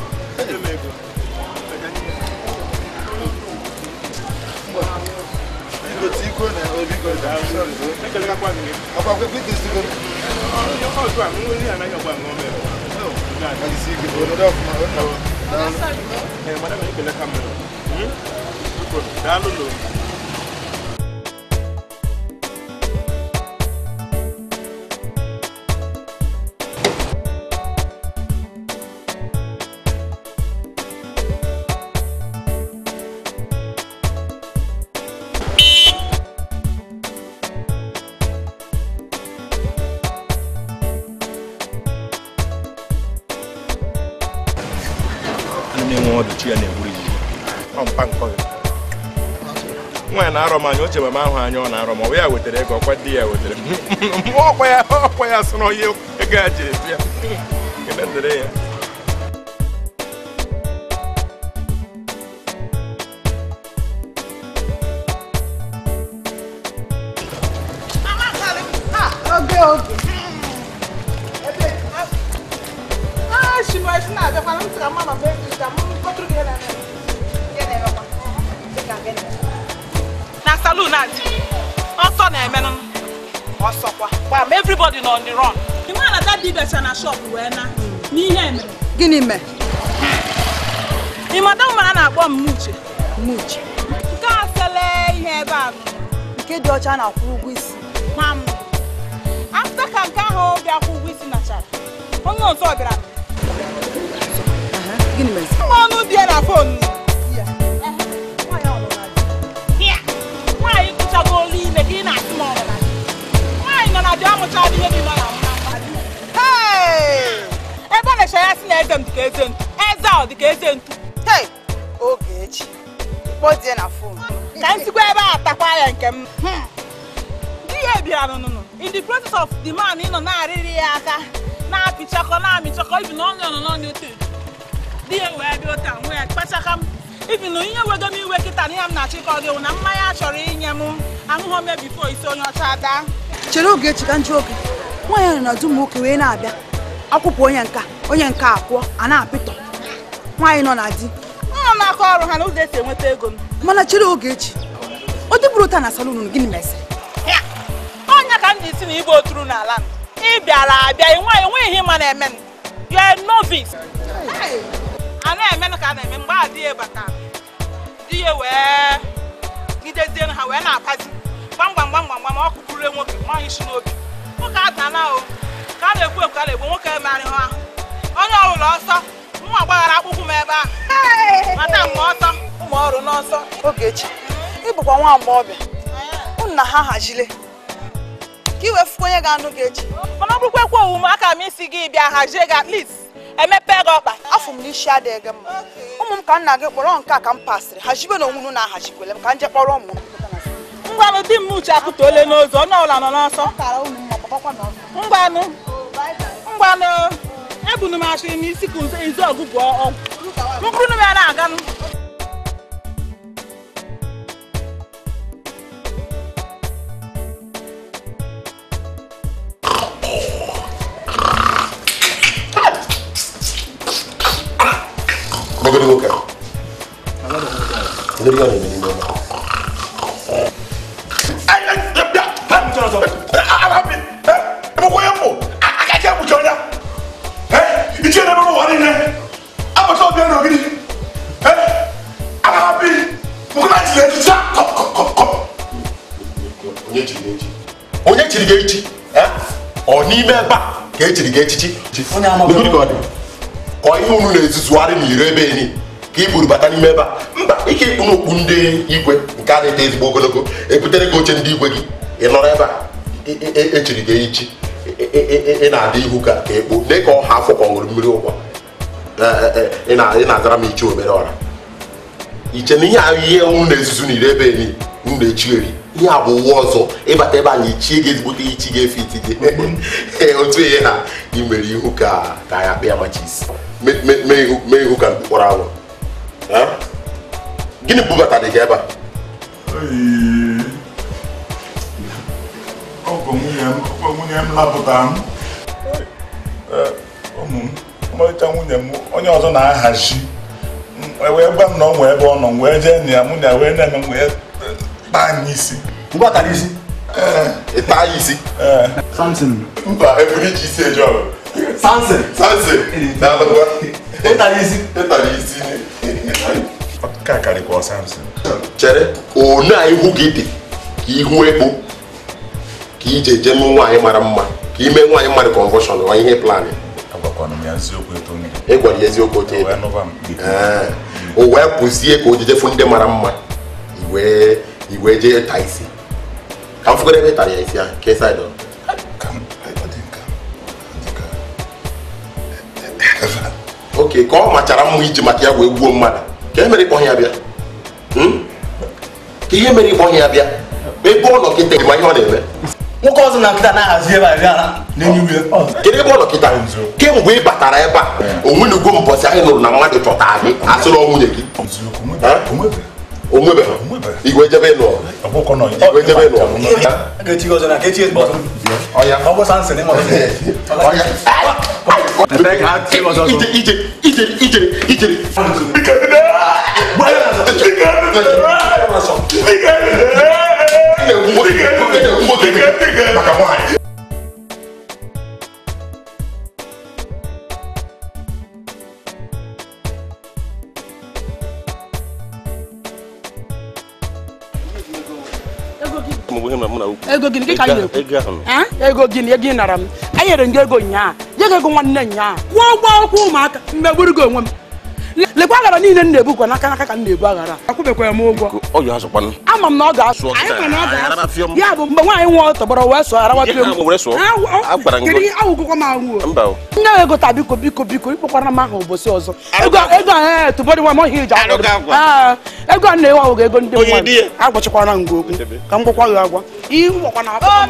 biko tiko na o biko ọkwa biko isigo isi ike onodo ọfụma daalụ na-enwe ọdụchi ya na-egburu ya ọ mpa nkọ ya nwaanyị na-arọ m anya oche mama ahụ anya ọ na-arọ m ọ bụ ya wetara ego ọkwa di ya wetara ọkwa ya ọkwa ya sị na onye ego a jiri bịa kele dịrị ya oge oge Ah, shima shi na abịakwa na ntị ka mma ma mee ka m kpọtụrụ gị ihe na-eme. Ihe na-emekwa. Dị ka gịnị? na salon adị ọsọ na-emenụ ọsọkwa gbam everybody nọ on the run ị ma na dadi becha na shop wee na n'ihe emere gịnị mee ị mata mma a na-akpọ m muche muche nke a sele ihe ebe a nke dị ọcha na-akwụ ụgwọ isi ma m afta ka nke ahụ bịa kwụ ụgwọ isi nachara onye ọzọ bịara gịnị mere mma ọnụ dị ya na fonu nwaanyị kụchago olu ime ka ị na-asị m ọrụ na di. nwaanyị nọ na di amụchara ihe niile ọ na-amụ na mmadụ Hey! ebe a na-eche ya si na eze m dịka eze ntu eze ahụ dịka eze ntu hei oge echi kpọzie na fon ka m sikwa ebe a takwa ya nke m Hmm. di ya bịara nụnụ in the process of the man ịnọ na-arịrị ya aka na-apịchakọ na-amịchakọ ibi na ọnụ nọ n'ọnụ otu di ya wee bịa ụta nwe ya kpachaka m ibi na ihe wego m iwe kịta na ihe m na-achịkọ gị wụ na mmanya chọrọ inye m ahụhụ me bifo isi onye ọcha ada chere oge echi ka njụ oge nwaanyị ahụ na-adụ ụmụ nwoke wee na-abịa akwụpụ onye nka onye nka akwụọ a na-apịtọ nwaanyị nọ na di nọ na-akọ ọrụ ha na ụzọ esi enweta ego m mana chere oge echi ọ dịbụrụ ụta na salon unu, gịnị mesịrị ọnya ka m dị si na ibe oturu n'ala m ị bịara abịa enwe enwe ihe ịma na-eme m you are a novice a na-eme ka a na-eme mgbe a di ya bata di ya wee gidezie ha wee na-akpazi gbamgbam gbamgbam gbam ọ kụkụrụ nwoke nwaanyị isi n'obi nwoke adana o ka a na-ekwu ekwu ka a na-egbu nwoke emerị ha ahụ onye ọbụla ọsọ nwa gbaghara akpụkwụ m ebe ahụ mata mgbe ọsọ ụmụ ọrụ n'ọsọ Ogechi ị bụkwa nwa agbọghọbịa unu na ha hazile ka i wee fụkwa onye ga-anụ gị echi mana ọ bụrụkwa ekwe owu m aka m isi gị bịa hazie gị at least emepe gị ọkpa afọ m n'isi adịghị gị mma ụmụ m ka nna gị kpọrọ nke a ka m pasịrị hazibe na onwunu na-ahazikwele m ka m jee kpọrọ ụmụ m ngwanụ di m uche apụta ole n'ụzọ onye ọbụla nọ n'ọsọ ngwanụ ngwanụ ebunu m achịrị m isi ka izu ọgụgụ ọgwụ mkpụrụ m ya na-aganụ Gbogbo nwoke a. Ndị ọ na-eme n'ime ụlọ. Onye chiri gị echi? Onye chiri gị echi? Eh? Ọ n'ime ebe a ka e chiri gị echichi? N'ogiri ka ọ dị? Ọ ihe unu na-ezuzugharị n'ire ebe enyi ka i buru bata n'ime ebe a mba ike ịkpụ n'okpu ndị igwe nke a na-ete ezigbo ogologo ebutere gị oche ndị igwe gị ị nọrọ ebe a e- e- e- echiri gị echichi ị- ị- ị- ị na-adị ihu ka ka ekpo lee ka ọha afọ ka ọ ṅụrụ mmiri ụkwa Ee, ee, ị na- ị na-azara m iche obere ọra iche na ihe ahụ ihe unu na-ezuzu n'ire ebe enyi unu na-echigheri ihe a bụ ụwa ọzọ ịbata ebe a na ichie gị ezigbote ichi ga-efe iti gị Ee, otu ihe ha imere ihu ka ka ya kpịa machi isi Me- me- mee ihu mee ihu ka mkpọrọ anwụ Ha? gịnị bubata dị gị ebe a Ọ bụ nwunye m ọ bụ nwunye m lapụtara m Ee, ụmụ m ọmarịcha nwunye m onye ọzọ na-ahazi M wee gwa m na ọ nwee ebe ọ nọ m wee jee na ya mụ na ya wee na-eme m wee taa anyị isi ngwa tara isi ị taa ya isi Samson mba eburu iji isi eje ọrụ Samson Samson na-alụkwa ịtara isi ịtara isi ka karịkwa Samson chere one a ihu gị dị ka ihu ekpo ka ije je nụ nwaanyị mara mma ka ime nwaanyị mmadụ convulsion ọ ihe plan agwakwana m ya eziokwu eto m ị gwara ya eziokwu oche wee nụba m Ee, o wee pụzie ka o jije fụ ndị mara mma iwee iwee jee taa isi ka m fụgoro ebe ị tara ya isi ahụ ka ịsa ịdọ oke ka ọ machara mma iji maka ya wee gbuo mmadụ ka e mere ịkpọ ya bịa Hmm? ka ihe mere ịkpọ ya bịa ebe ọ nọ kịta ma ihe ọ na-eme nwoke ọzọ na nkịta na-ahazi ebe a ebe a na-enye ya kedu ebe ọ nọ kịta kemgbe ị batara ebe a onwenugo mbọsị anyị nụrụ na mmadụ chọtara gị asịrị ọ nwunye gị onwebeghị igwe jebe nụọ igwe jebe nụọ a ga-echi gị ọzọ na ka echi ezigbo ọzọ ọya ọ bụ sansin ịma ọzọ ije ije ije ije ije maka nwaanyị ego gịnị ka anyị na-ekwu Ah? ego gịnị ego ị nara m anyị nyere m gị ego nyaa nye gị ego nwanne nyaa kwụọ ụgwọ akwụkwọ ụmụaka mgbe gburu gị onwe m Le- lekwa aghara niile m na-ebukwa n'aka n'aka ka m na-ebu aghara akwụbekwara m ụgwọ ọ yi azụkwanụ ama m na ọ ga-asụ Sụọ anyị ma na ọ kịta, ga-asụ arabafịọ m. ya bụ mgbe nwaanyị nwa tọgbọrọ wee sụọ arawapịọ Ihe ahụ were sụọ? Agwara m kedu gị. ihe awụgwụkwọ m ahụ mba o. nne ego taa biko biko biko ịkpọkwara m aha ụbọchị ọzọ ego ego a tụbọdị nwa m ọhịa iji akwado Ah, ego a na-ewe ahụ ego ndị Onye mmadụ di ya? agwachikwara m gị okwu ka m gwakwa gị agwa ihe gwakwa na akpọ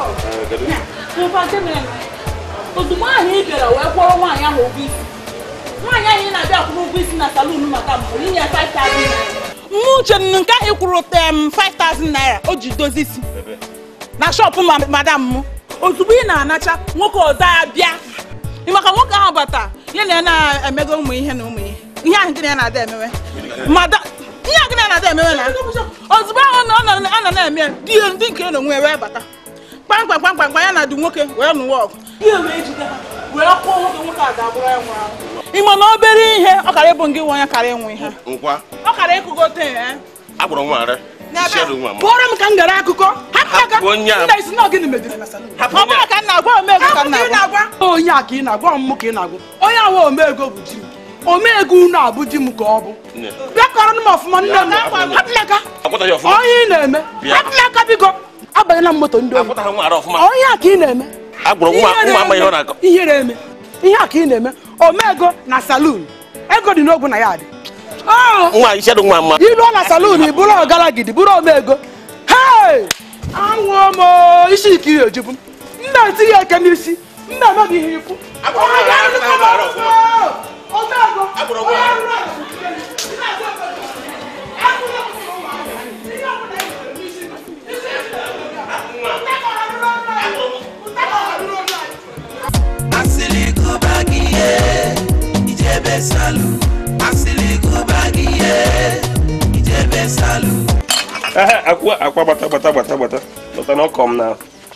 ozugbo ahụ ị bịara wee kwọrọ nwaanyị ahụ ụgwọ isi nwaanyị ahụ ị na-abịa akwụrụ ụgwọ isi na salon maka mbụ inye 5000 naira mụ uche nnu nke ahụ kwụrụ tem 5000 naira o ji dozi isi na shọpụ ma- madam m ozugbo ị na-anacha nwoke ọzọ abịa Ị maka nwoke ahụ bata ya na ya na-emego ụmụ ihe na ụmụ ihe ihe ahụ gịnị ya na-ada emewe Madam- ihe ahụ gịnị ya na-ada emewe na ozugbo ahụ na ọ nọ- ọ nọ na-eme ya, di ya ndị nke ya na onwe ya wee bata kpamkpam kpamkpam ya na dị nwoke wee nụwa ọgụ di ya wee jide ha wee kwụọ nwoke nwoke a ga-abụrụ ya nwụrụ anwụ ị ma na obere ihe ọ kara ịbụ ngị nwe onye kara ịnwụ ihe nkwa ọ kara ịkụgote ya agbụrụ nwa ara Shadow nwa m. kpọrọ m ka m gara akụkọ Hapụ onye a. nna isi na gịnị mejiri na salon ọ bụrụ ka m na-agwa omego ka m na-agwa onye a ka ị na-agwa ọmụmụ ka ị na-agwa onye awa omego bụ di m omego unu abụ di m ka ọ bụ Nne. bịa kọrọ m ọfụma nne m hapụlaka akwụtaghị ọfụma onye ị na-eme Bịa. hapụlaka biko abanyela m moto ndị oyi akwụtaghị nwa ara ọfụma onye a ka ị na-eme agbụrụ nwa nwa amaghị ihe ọ na-akọ ihere eme ihe a ka ị na-eme omego na salon ego dị n'ogwu na ya dị Oh! nwa Shadow nwa mma iruo na salon ị bụrụ ọgaragidi bụrụ omego hei anwụọ m o, isi ike ihe ejubu m m na-eti ya eke n'isi m na-eme gị ihe ikwu Onye ga-arụkọ m ọrụ o! Omego, onye rụrụ ala nke elu. Ị na-ati obodo. Akwụkwọ m ụmụ ihe ọbụla ị nwere n'isi gị. Isi ị nwere. Ntakọ ha rụrụ ọrụ anyị. Ntakọ ha rụrụ ọrụ anyị. asịlịgụbagiye ijebe salu asịlịgụbagiye ijebe salu Ehe, akwa akwa gbata gbata gbata gbata gbata na ọkọ m na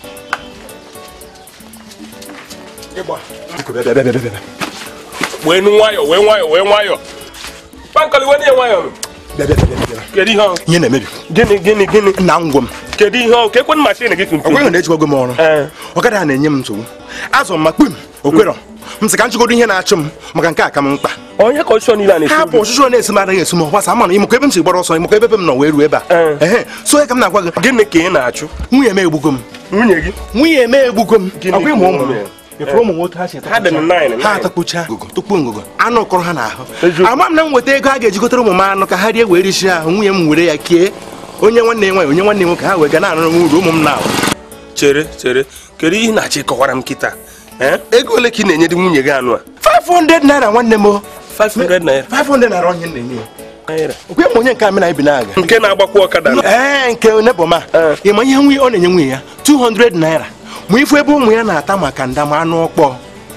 wee nu nwayọ wee nwayọ wee nwayọ pankọli wee nye nwayọ kedu ihe ọ ihe na-emebi gịnị gịnị gịnị na ngwọ m kedu ihe ọ ka ekwenụ mashin gị tuntum ọgwaghị na-ejikwago m ọrụ ọkada a na-enye m nsogbu azụ m ma kpum okwerọ m sị ka m chịgodo ihe na-achụ m maka nke a ka m mkpa onye ka ọchịchọ niile a na-esi hapụ ọchịchọ na-esi m anaghị esi m ọgbasa ama na ịmụkọ ebe m si gbara ọsọ ịmụkọ ebe m nọ wee ruo ebe a ehe so ya ka m na-agwa gị gịnị ka ị na-achụ nwunye m egbugo m nwunye gị nwunye m egbugo m Gịnị ọkwa ịmụ ụmụ m mere? ịfụrụ ụmụ nwoke ha si ha dị na nine ha atakpucha ngụgụ tupu ngụgụ anụ kọrọ ha n'ahụ ama m na m weta ego a ga-ejigotere ụmụ m anụ ka ha rie wee richi ahụ nwunye m were ya kee onye nwanne ya nwaanyị onye nwanne ya nwoke ha wee ga na-anụrụ m uru ụmụ m na-ahụ chere chere kedu ihe ị na-achọ ịkọwara m kịta ee ego ole ka ị na-enye dị nwunye gị anụ a 500 naira nwanne m o. 500 naira 500 naira onye m na-enye ya okwe m onye nke a mena ibi na-aga nke na-agbakwa ọkada na- ee nke nebọma ịma ihe nwunye ọ na-enye nwunye ya 200 naira ma ifu ebe ụmụ ya na-ata maka nda ma anụ ọkpọ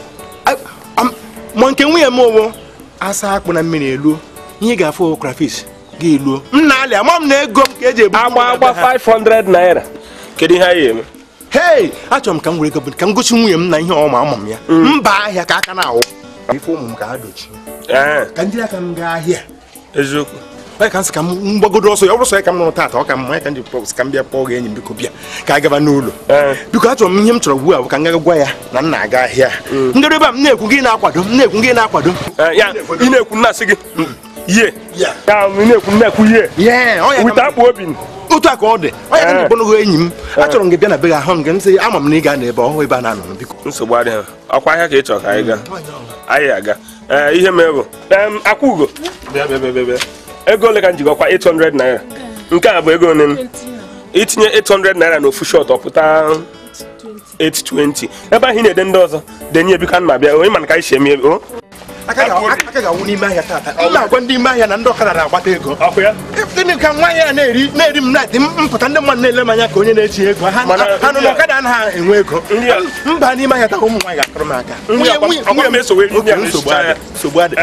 ma nke nwunye m owo asa akpụ na mmiri eluo ihe ga-afụ crayfish gị eluo m na-alị ama m na ego m ka eji ebu agba agba 500 naira kedu ihe anyị eme hei achọrọ m ka m were ego bụ ka m gosi nwunye m na ihe ọma ama m ya mba ahịa ka aka na-awụ ife ụmụ m ka ha dochi ka ndị aka m gaa ahịa eziokwu onye ka m sị ka m gbagodo ọsọ ya ọ bụrụ sọ ya ka m nụrụ taata ọ ka m ya ka m ji pọ- ka m bịa kpọọ gị enyi m biko bịa ka a gaba n'ụlọ biko achọrọ m ihe m chọrọ ugbu a bụ ka m gaga gwa ya na m na-aga ahịa ngado ebe a m na-ekwu gị na-akwado m na-ekwu gị na-akwado Eh, ya ị na-ekwu nna-asị gị ye ya ị na-ekwu na-ekwu ye Ye, ọ ya ka m- wite akpụ obi otu a ka ọ dị onye ka m ji kpọnụgo enyi m achọrọ m gị bịa na be gị ahụ m gị m sị ama m na ị ga na ebe ọhụụ ebe a na-anọ biko nsogbu adịghị ọkwa ahịa ka ị chọrọ ka anyị gaa anyị aga ee ihe mee bụ em, akwa ugo bịa bịa bịa bịa bịa ego ole ka m jigọkwa 800 naira nke a bụ ego ole itinye 800 naira na ofu shọt ọpụta 820 ebe ahụ ị na-ede ndị ọzọ denye biko ana bịa onye mana ka anyị si eme o aka ga-awụ n'ime ahịa taata m na-agwa ndị ime ahịa na ndị ọkada na-agbata ego ọkụ ya gịnị ka nwaanyị a na-eri na-eri m na-eti mpụta ndị mmadụ na-ele m anya ka onye na-echi ego ha ha nọ n'ọkada anaghị enwe ego mba n'ime ahịa taa ụmụ nwaanyị ga-akụrụ m aka Nri akwa- Nwunye- akwa m esowe nri Oke, a nsogbu na-esicha adị ya. nsogbu adị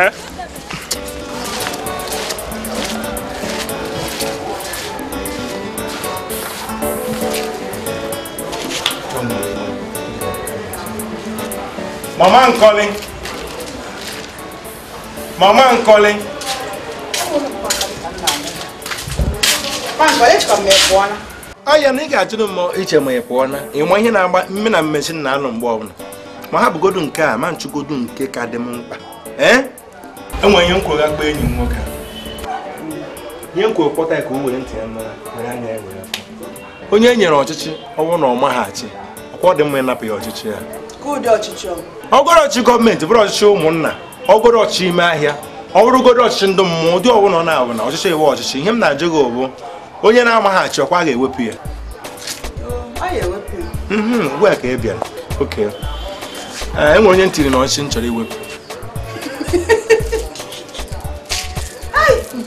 Mama Nkoli. Mama Nkoli. ọ ya na ị ga-ajụrụ m iche ma ị pụọ na ịma ihe na-agba mme na mmesi na anọ mgbe ọbụla ma ha bụgodu nke a ma nchụgodu nke ka dị m mkpa ee enwere ihe nkwo gakpa enyi m nwoke a. ihe nkwo kpọta ya ka o were ntị ya mara were anya ya were afọ onye e nyere ọchịchị ọ bụrụ na ọ maghachi ọkwa ọ dị mma ịnapụ ya ọchịchị ya ka ụdị ọchịchị ọ ọgọrọ ọchịchị gọọmenti bụrụ ọchịchị ụmụnna ọgọrọ ọchịchị ime ahịa ọ bụrụgodo ọchịchị ndị mmụọ ụdị ọbụla ọ na-abụ na ọchịchị iwe ọchịchị ihe m na-ajụ gị bụ onye na-amaghachi ọkwa a ga-ewepụ ya anyị ewepụ ya Mhm, ugbu a ka ị bịara oke Ee, e nwere onye ntiri na ọchịchị m chọrọ iwepụ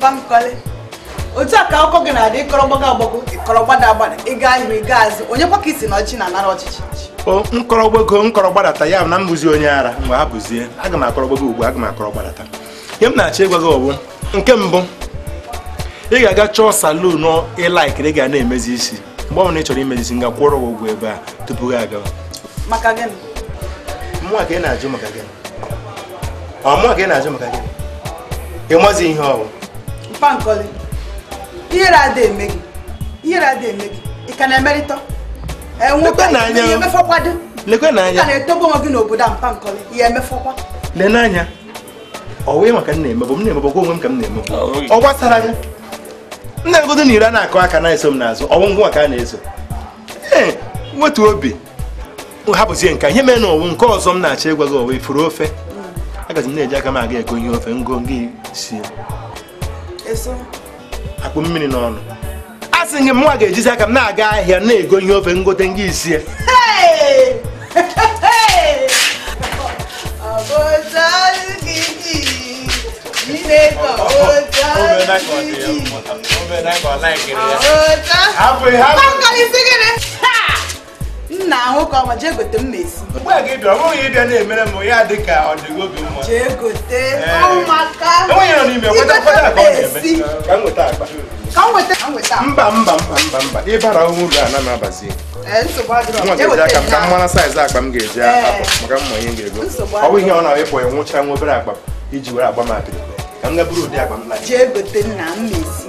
Pankole otu a ka akụkọ gị na-adị ịkọrọ gbago agbago ịkọrọ gbada agbada ịga ihu ịga azụ onye kwa ka isi na ọchị na-anara ọchịchị o nkọrọ gbago nkọrọ gbadata ya bụ na m bụzi onye ara mgbe ha bụzie aga m akọrọ gbago ugbu aga m akọrọ gbadata ihe m na-achọ ịgwa gị ọ bụ nke mbụ ị ga-aga chọọ salun ịlaikiri ga na-emezi isi mgbe ọ bụla ị chọrọ imezi isi nga kwụrụ gị ụgwọ ebe a tupu gị agawa maka gịnị mụnwa ka ị na-ajụ maka gịnị ọ mụnwa ka ị na-ajụ maka gịnị ị mazi ihe ọ bụ Pankole ihere ada eme gị ihere ada eme gị ị ka na-emerịta enwekwa Lekwe n'anya. ihe emefọkwado lekwe ị ka n'anya na-etogo onwe gị n'obodo a Pankole ihe emefọkwa lee n'anya ọ wee maka m na-emebụ m na-emebụ onwe m ka m na-emebụ ọ gbasara gị m na-egodo na ire a na-akụ aka na-eso m n'azụ ọ bụ ngwa ka a na-eso ee wetu obi hapụzie nke a. ihe mere na ọwụ nke ọzọ m na-achọ ịgwa gị ọwụ ifuru ofe agazi m na-eji aka m aga ego ihe ofe ngo gị sie eso akpụ mmiri n'ọnụ a sị gị m nwa ga-ejizi aka m na-aga ahịa na-ego ihe ofe ngote nga isie Hey! Hey! Ọbọcha gị ji, Chineke ọbọcha gị ji. Ọbọcha. Hapụ ya, hapụ. Pankole isi gịnị? Ha! Nna ahụ ka ọma jee gote mma esi. mgbe a gị bịa ọ bụghị ịbịa na-emere m ya dị ka ọ dịgo obi mma Jee gote Ee. ụmụaka. enweghị nọ n'ime kweta Igote kweta ka ọ mma na-eme esi. ka m nweta akpa Ka m weta ka m weta. mba mba mba mba mba ịbara uru a na m abazi Ee, nsogbu adịrọ. nwa Jee ga-eji weta aka m ka m ya. mara saiz akpa m ga-eji Ee. apụ maka mma ihe m ga-ego Nsogbu ọ bụ ihe ọ na-awepụ ya nwụchara nwa obere akpa iji were agba m apịrị ka m ga buru ụdị akpa m na Jee gote nna m na-esi.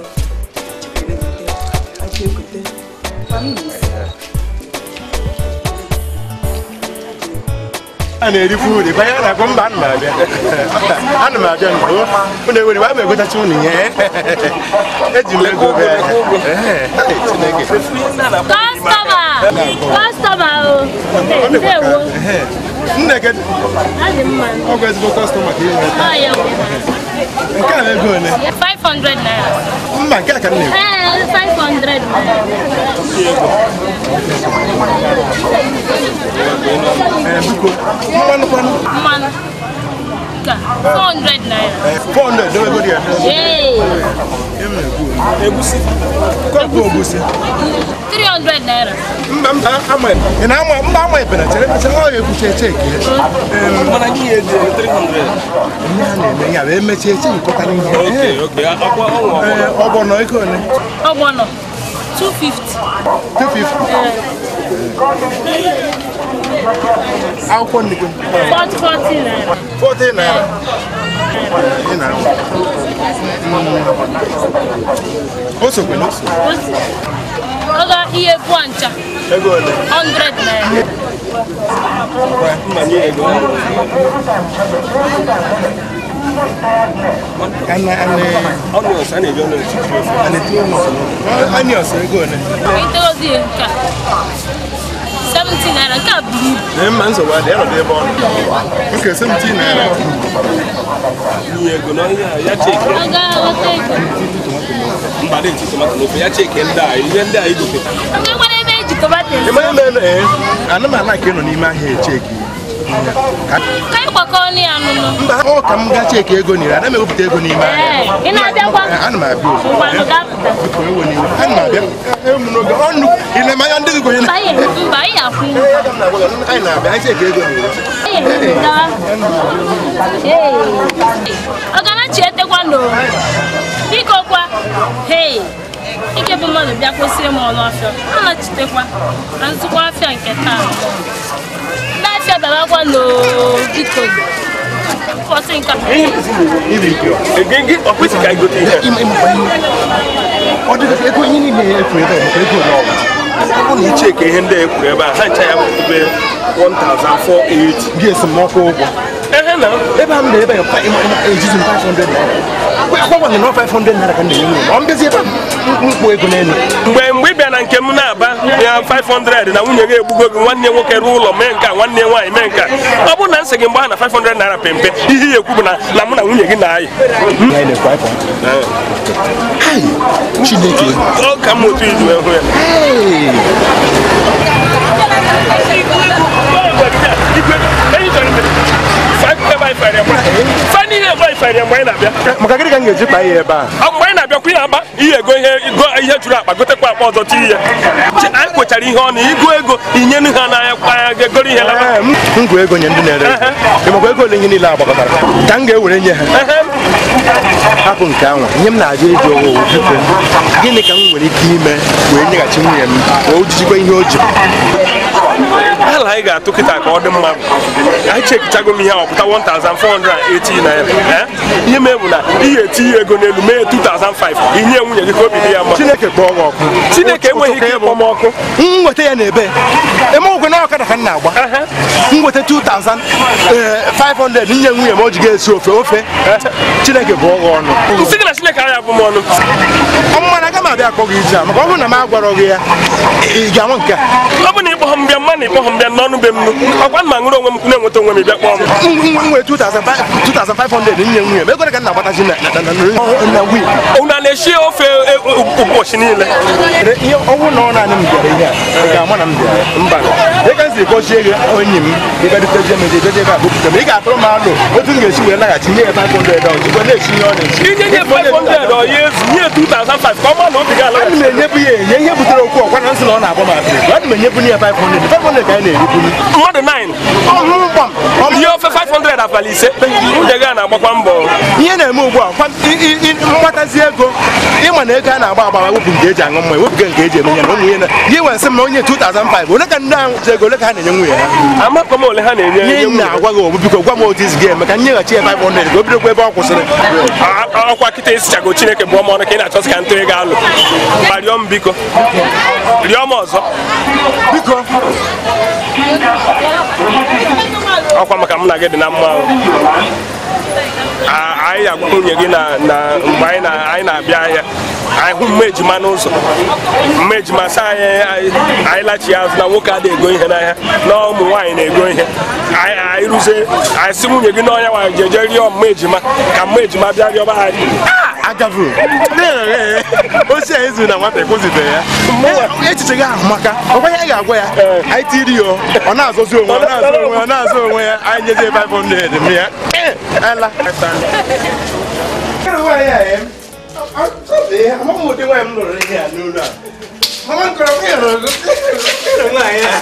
Jee gote. Ka m na-esi. a na-erikwu uri banye a na-akpọ mba ana m abịa ana m abịa nke unu ewere gba m egotacha unu ihe eji m ego bịa Ee, Chineke Kọstọma! Kọstọma o! Ndewo! nne gị Adị mma. ọ bụ ezigbo kọstọma ka ị nweta Ọ ya bụ. nke a ego ole 500 naira. mba nke a ka m na-ekwu Ee, 500 naira. Ee, biko mmanụ kwanụ Mmanụ. Nke a, 400 naira. 400 dewegodi ya Ee, egusi kọpụ ogusi 300 naira. mba mba ama ị na-ama mba ama ebere chere chere ọ ga-ekwucha cheki mana gị ya eji 300 ihe a na-eme ya bụ emechie echi nkọtara ihe Ee, ọgbọnọ ego ole Ọgbọnọ. 250. 250 akwụkwọ nnukwu 40 40 naira. 40 naira ị na o sokwe na o so Oga ihe bụ ncha. ego ole 100 naira. ana ana onions a na-eji onions onions ego ole Itegozi nke a. 70 naira. Nke a buru ibu. Ee, mma nsogbu adị ya nọdụ ebe ọ nọ nke 17 naira ego n'ọhịa ya cheke Oga ghọta ego. mgbada eti tomato n'ofe ya cheke ndị a ihe ndị a igote Oga nwere ebe eji tomato esi. ịmanye mere ee anụmanụ a ka ị nọ n'ime ahịa echeki Ka anyị gbakọọ ọnụ ya nụnụ. mba ọ ka m gaa cheki ego n'ire ana m ewepụta ego n'ime ahịa Ee, ị na-abịakwa? Ee, ana m abịa ozugbo. Ngwanụ gaa pụta. Biko, ewe n'iwe. ana m abịa Ewu m n'oge ọnụ ile manya ndị gị gonye na Mba, anyị mba, anyị akwụ ụgwọ. anyị na-abịa anyị cheki ego n'ire Anyị gaa. Ee. Ọganachi etekwa n'o. Biko kwa. Hei. Ike bụ mmadụ bịa kwesịrị m ọnụ afịa. A nachitekwa. Na nzukọ afịa nke taa. Ndị afịa bịarakwa n'o. Biko. Ụbọchị nke a. iri ike ego gị ọkwesị ka igote ihe ọ dị ego ihe niile efu ebe a maka ego ole ọ bụ ọ bụ na icheke ihe ndị a ekwuru ebe a ha ncha ya bụ ebe 1480 gị esemokwu ụgwọ ehe na ebe a m na ebe a fa- ịma- ịma- ejizi m 500 naira agwagwaghị na ọ 500 naira ka m na-enye nwunye ọ mbezi ebe a m mkpụ ego n'elu mgbe mgbe ị bịa na nke m na-aba ya 500 na nwunye gị egbugo gị nwanne nwoke ruo ụlọ mee nke a nwanne nwaanyị mee nke a ọ bụrụ na nsị gị mgbe ha na 500 naira pempe ihe ya ekwu bụ na na mụ na nwunye gị na-ayị chineke ọ ka m otu iji wee hụ ya fani ihe ebe ifere mgbe anyị na-abịa maka gịnị ka m ga-eji kpaa ya ebe a ọ mgbe anyị ọkụ ya akpa ihe ego ihe go- ihe juru akpa gotekwa akpa ọzọ ti ihe Chi- anyị kwechara ihe ọnụ ịgụ ego inyenu ha n'anya anya ga-egoro ihe laba Ee, m m gụ ego nye ndị na-ere ego. Ị makwa ego ole ihe niile agbakọtara ka m ga-ewere nye ha hapụ nke anwa ihe m na-ajụ ịjụ owo biko gịnị ka m nwere ike ime wee nyeghachi nwunye m wee ojijikwa ihe o ji ala anyị ga-atụ kịta ka ọ dị mma bụ anyị chekichago m ihe a ọpụta 1480 naira Eh? ihe mee bụ na ihe etinye ego n'elu mee 2005 inye nwunye gị ka obi dị ya mma Chineke kpọọ gị ọkụ Chineke enweghị ike ịkpọ m ọkụ m nweta ya n'ebe emegwekwe na ọkada ka m na-agba m nweta 2500 nye nwunye m o ji ga-esi ofe ofe Chineke bụ ọghọ ọnụ nsị gị na Chineke anya bụ m ọnụ ọmụmana aga m abịa akpọ gị ije a maka ọ bụrụ na m agwarọ gị ya ị ga-anwe nke a ọ bụ na ịkpọ ha mbịa mma na ịkpọ ha mbịa n'ọnụ be m nụ ọkwa m ma ṅụrụ onwe m na-enweta onwe m bịa kpọọ m nwe 2500 nye nwunye m ego ole ka m na-agbatazi na na- na- na- na wii unu a na-eshi ofe e- e- ụbọchị niile ihe ọnwụ na ọ naanị m bịara ihe a ị ga-ama na m bịara mba dịka m si kpọchie gị onyi m ịbịadutezie m eje eje ebe a bụpụta m ị ga-atụrụ m alụ otu m ga-esi wee laghachi nye ya 500 ọ jikwa na-esi ihe ọ na-esi inye nye 500 ọ ya ezu nye 2005 ka ọ ma na obi gị ala Ana m enyebu ya enye ihe butere okwu ọkwa na nsị na ọ na-agba m apịrị ana m enyebu ya 500 500 ka anyị na-eriburu mmadụ 9 ọhụrụ gbam ihe ofe 500 abalị ise nwunye gị a na-agbakwa mbọ ihe na-eme ugbu a kwa- i- i- i- mgbatazi ego ịma na ego a na-agba agba wepụ nke eji aṅụ mmanya wepụ nke eji eme ya na ụmụ ihe na gị nwere nsị m na onye 2005 ole ka ndị ahụ ji ego ole ka ha na-enye nwunye ha amakọ m ole ha na-enye ihe m na-agwa gị obu biko gwa m otu isi gị eme ka m nyeghachi ya 500 ka o bidokwa ebe ọ kwụsịrị A- ọkwa kịta esichago chineke bụ ọma ọnụ ka ị na-achọsị ka ntụ ego alụ ma rịọ m biko rịọ m ọzọ biko ọkwa maka mụ na gị dị na mma ahụ. A- anyị ga-agwa nwunye gị na na mgbe anyị na- anyị na-abịa ahịa anyị hụ mma ejima n'ụzọ mma ejima sị anyị anyị- anyị lachi azụ na nwoke adịghị ego ihe n'ahịa na ụmụ nwaanyị na-ego ihe anyị anyị rụzie anyị sị nwunye gị na ọnya nwaanyị jeje rịọ mma ejima ka mma ejima bịa rịọba anyị agavụ osi a ezu na nwata ekwuzibe ya echiche gị ahụ maka ọkwa ihe anyị ga-agwa ya anyị tiri ya ọ na-azọzi onwe ya, ọ na-azọ onwe ya, ọ na-azọ onwe ya anyị nyezie 500 m ya ala amaghị ụdị nwaanyị m lụrụ ihe a n'ụlọ a mama nkọrọ nwaanyị a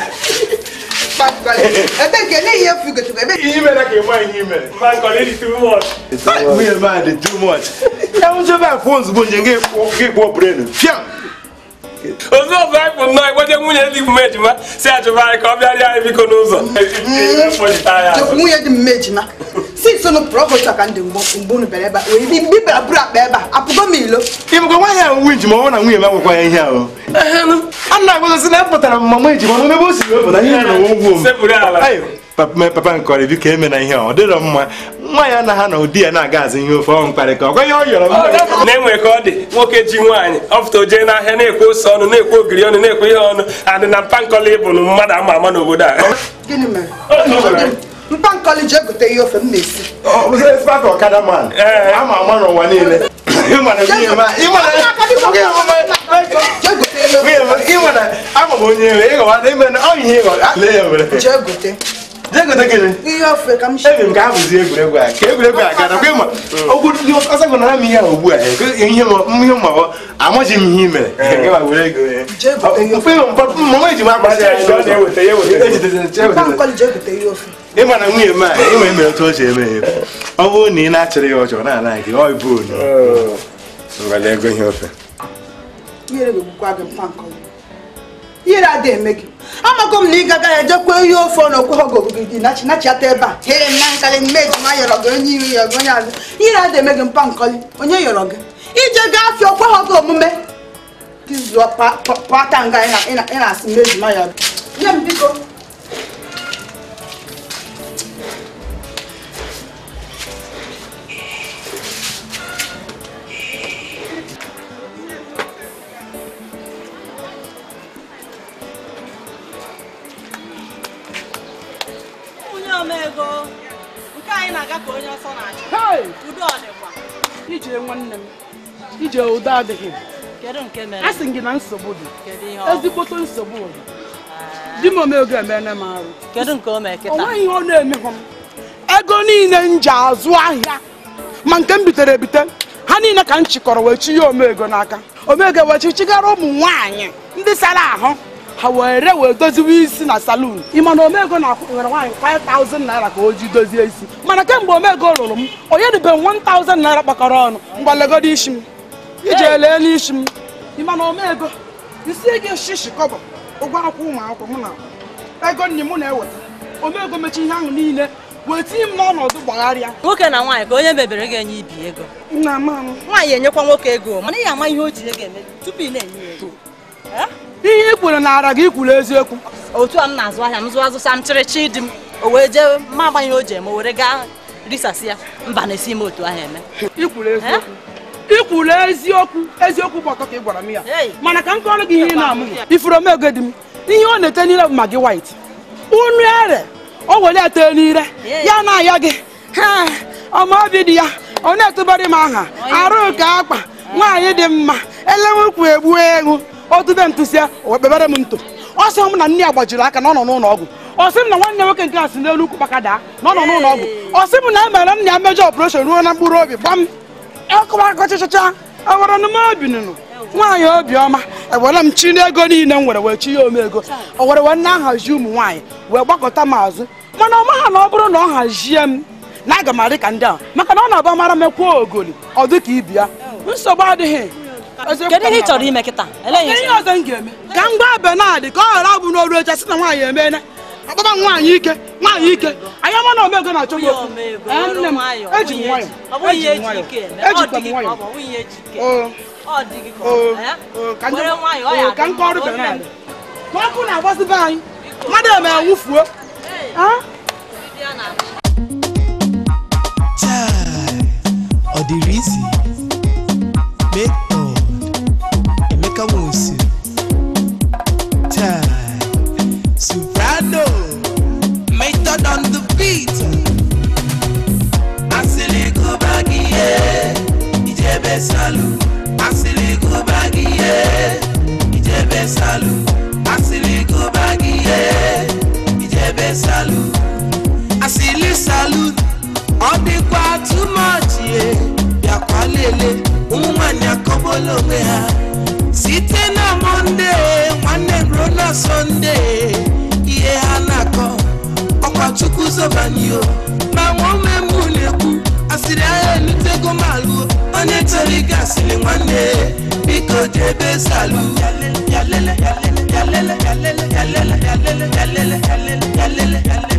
ebe nke ele ihe efu gotere ebe ihe mere ka ịgba ihe mere nwunye m a dị too much ya nchebe a kwuo ozugbo nje gị kpụọ brenu fiam ozu ọzọ anyị bụ nnọọ igboje nwunye ndị bụ ejima si achụba anyị ka ọ bịarịa anyị biko n'ụzọ Kpọchite anyị azụ. nwunye dị mma ejima si so nụ prọfọt ka ndị mgbe mgbe unu bịara ebe a wee bi mgbe bịara buru akpa ebe a apụgo m ilo ịbụkwa nwaanyị ahụ nwe nji ma ọ bụrụ na nwunye m agwakwa ya ihe ahụ a na-agwagozi na epụtara m mama eji mana ebe o si wepụta ihe na ogwu m Sepụrụ ala. Ayo, papa me- papa nkọrọ biko eme na ihe a ọ dịrọ mma nwa ya anaghị na ụdị ya na-aga azụ ihe ofe ọ mkparịka ọkwa ihe ọ yọrọ m na-enwe ka ọ dị nwoke ji nwaanyị ọpụta o jee n'ahịa na-ekwe ose ọnụ na-ekwe ogiri ọnụ na-ekwe ihe ọnụ adị na mpa nkọla ịbụ na mmadụ ama ama n'obodo a gịnị mere mpa nkọli ji egote ihe ofe m na-esi Ọ bụzi ezigbo ọkada man ama ama n'ụwa niile ịma na nwunye m a- ịma na- ịma na ama m onye nwe ịghọwa na ime na ọ ihe ịghọ lee ya mere jee gote jee gote gịnị ihe ofe ka m shi ebi m ka ha bụzi egwuregwu a ka egwuregwu a gara kwa ịma ọsọ gụnara m ihe a ugbu a ihe ihe ma amaghị m ihe i mere Gịwa were ego ya. Mfe ịma mpa- mama eji m akpa ya mpa nkọli ji egote ihe ofe ịma na nwunye m a ịma emere otu o ji eme ya ọ bụrụ na ị na-achịrị ya ọjọọ na-ana gị ọ bụ onu ngwale ego ihe ofe ihere ga-egbukwa gị mpa nkọli ihere adịghị eme gị amago m na ị gaga ya jekwa ihe ofe ọ na okwe ha ogogo gị nachi nachiata ebe a he na nkarị mme ejima yọrọ gị onye ihu ya gị onye azụ ihere adịghị eme gị mpa nkọli onye yọrọ gị ije gaa afịa okwe ha gị omume gị zụọ pa- pa- pata nga ị na- ị na- ị na-asị mme ejima ya nye m biko onye omego nke anyị na-aga ka onye ọsọ na-achụ udo ọdịkwa ije nwanne m ije udo adịghị kedu nke mere a sị gị na nsogbu dị kedu ihe ọ bụ? ezigbote nsogbu dị di m omego emene m arụ kedu nke o mee o kịta nweghị ihe ọ na-emehụ m ego niile m ji azụ ahịa ma nke m bitere ebite ha ha niile ka m chịkọrọ wee chi ya omego n'aka omego wee chichigara ụmụ nwaanyị ndị sara ahụ ha were wee doziwe isi na salon ịma na omego na-akwụ nwere nwaanyị 5000 naira ka o ji dozie isi mana kemgbe omego lụrụ m onye dịbe 1000 naira kpakọrọ ọnụ mgbalegodo isi m iji elee n'isi m ịma na omego isi gị shishi kọbọ ụgwọ akwụkwọ ụmụ akwụkwọ mụ na ego nne m na-eweta omego mechi ihe ahụ niile wee tinye m n'ọnọdụ gbagharịa nwoke na nwaanyị ka onye mebere ga-enye ibi ego nna m nwaanyị enyekwa nwoke ego mana ị ama ihe o ji ego eme tupu ị na-enye ya ego ihe i kwuru na ara gị kwuru eziokwu otu a m na-azụ ahịa m zụọ azụsa m chịrịchị di m o wee jee ma agba ihe o ji eme o were gaa risasị ya mba na-esi m otu ahụ eme ikwuru eziokwu ikwuru eziokwu eziokwu bụ ọtọ ka ị gwara m ya mana ka m kọrọ gị ihe ị na-amụ ifuru omego di m ihe ọ na-ete n'ire bụ magi white unu ere o were ya tee n'ire ya na-aya gị ha ọma obi dị ya ọ na-etụbara m aha arụ ka akpa nwaanyị dị mma elenwekwu egbu egwu otube ntụsịa o kpebere m nto ọ sị m na nne ya gbajiri aka na ọ nọ n'ụlọ ọgwụ ọ sị m na nwanne nwoke nke a si n'elu ukwu kpaka daa na ọ nọ n'ụlọ ọgwụ ọ sị m na e mere nna ya mejọ ọpụreshọn ruo na mkpụrụ obi gbam ọkụwakọchịchịcha ewere m obi nụnụ nwaanyị obiọma ewere m chi n'ego niile m were wee chi ya omego o were wee na-ahazi ụmụ nwaanyị wee gbakọta m azụ mana ọ maha na ọ bụrụ na ọ hazie m na aga m adị ka ndị ahụ maka na ọ na-aba mara mekwa ogoli ọ dị ka ibi ya nsogbu adịghị kedu ihe ị chọrọ ime kịta Elee ihe ị ihe chọrọ? ọzọ m ga-eme ka m gwa benadị ka ọ ghara abụ n'olu echa sị na nwaanyị emeela akpọba m nwaanyị ike nwaanyị ike anyị ama na omego na-achọ m okwu Ee, nne m eji m nwayọ ọ bụghị ihe eji m eji nwayọ ike eme ọ ejikwa dị m gị ka nwayọ ọ bụ ọ bụghị ihe eji ike Oo. ọ dị gị ka ọ Oo, bụ, eh? oo, ka were njem- nwayọ ọ oo, ya ka m adị kọọrọ mma, o benadị nne m. ma ọkụ na-agbasi be anyị mmadụ eme nwụfuo ọ dịrị isi method emeka nwosi tai soprano method on the beat asịrị gụba gị ihe ijebe salu asịrị gụba gị ihe ijebe salu asịrị gụba gị ihe ijebe salu asịlị salute ọ dịkwa too much ye bịakwa lele ụmụ nwanyị akọbola onwe ha site na mọnde nwanne ruo na sọnde ihe ha na-akọ ọkwa chukwu zobanyo ma nwaome mụ na-ekwu asịrị ahịa elutego m alụo onye chọrọ ịga asịrị nwanne biko jebe salu yalele yalele yalele yalele yalele yalele yalele yalele yalele yalele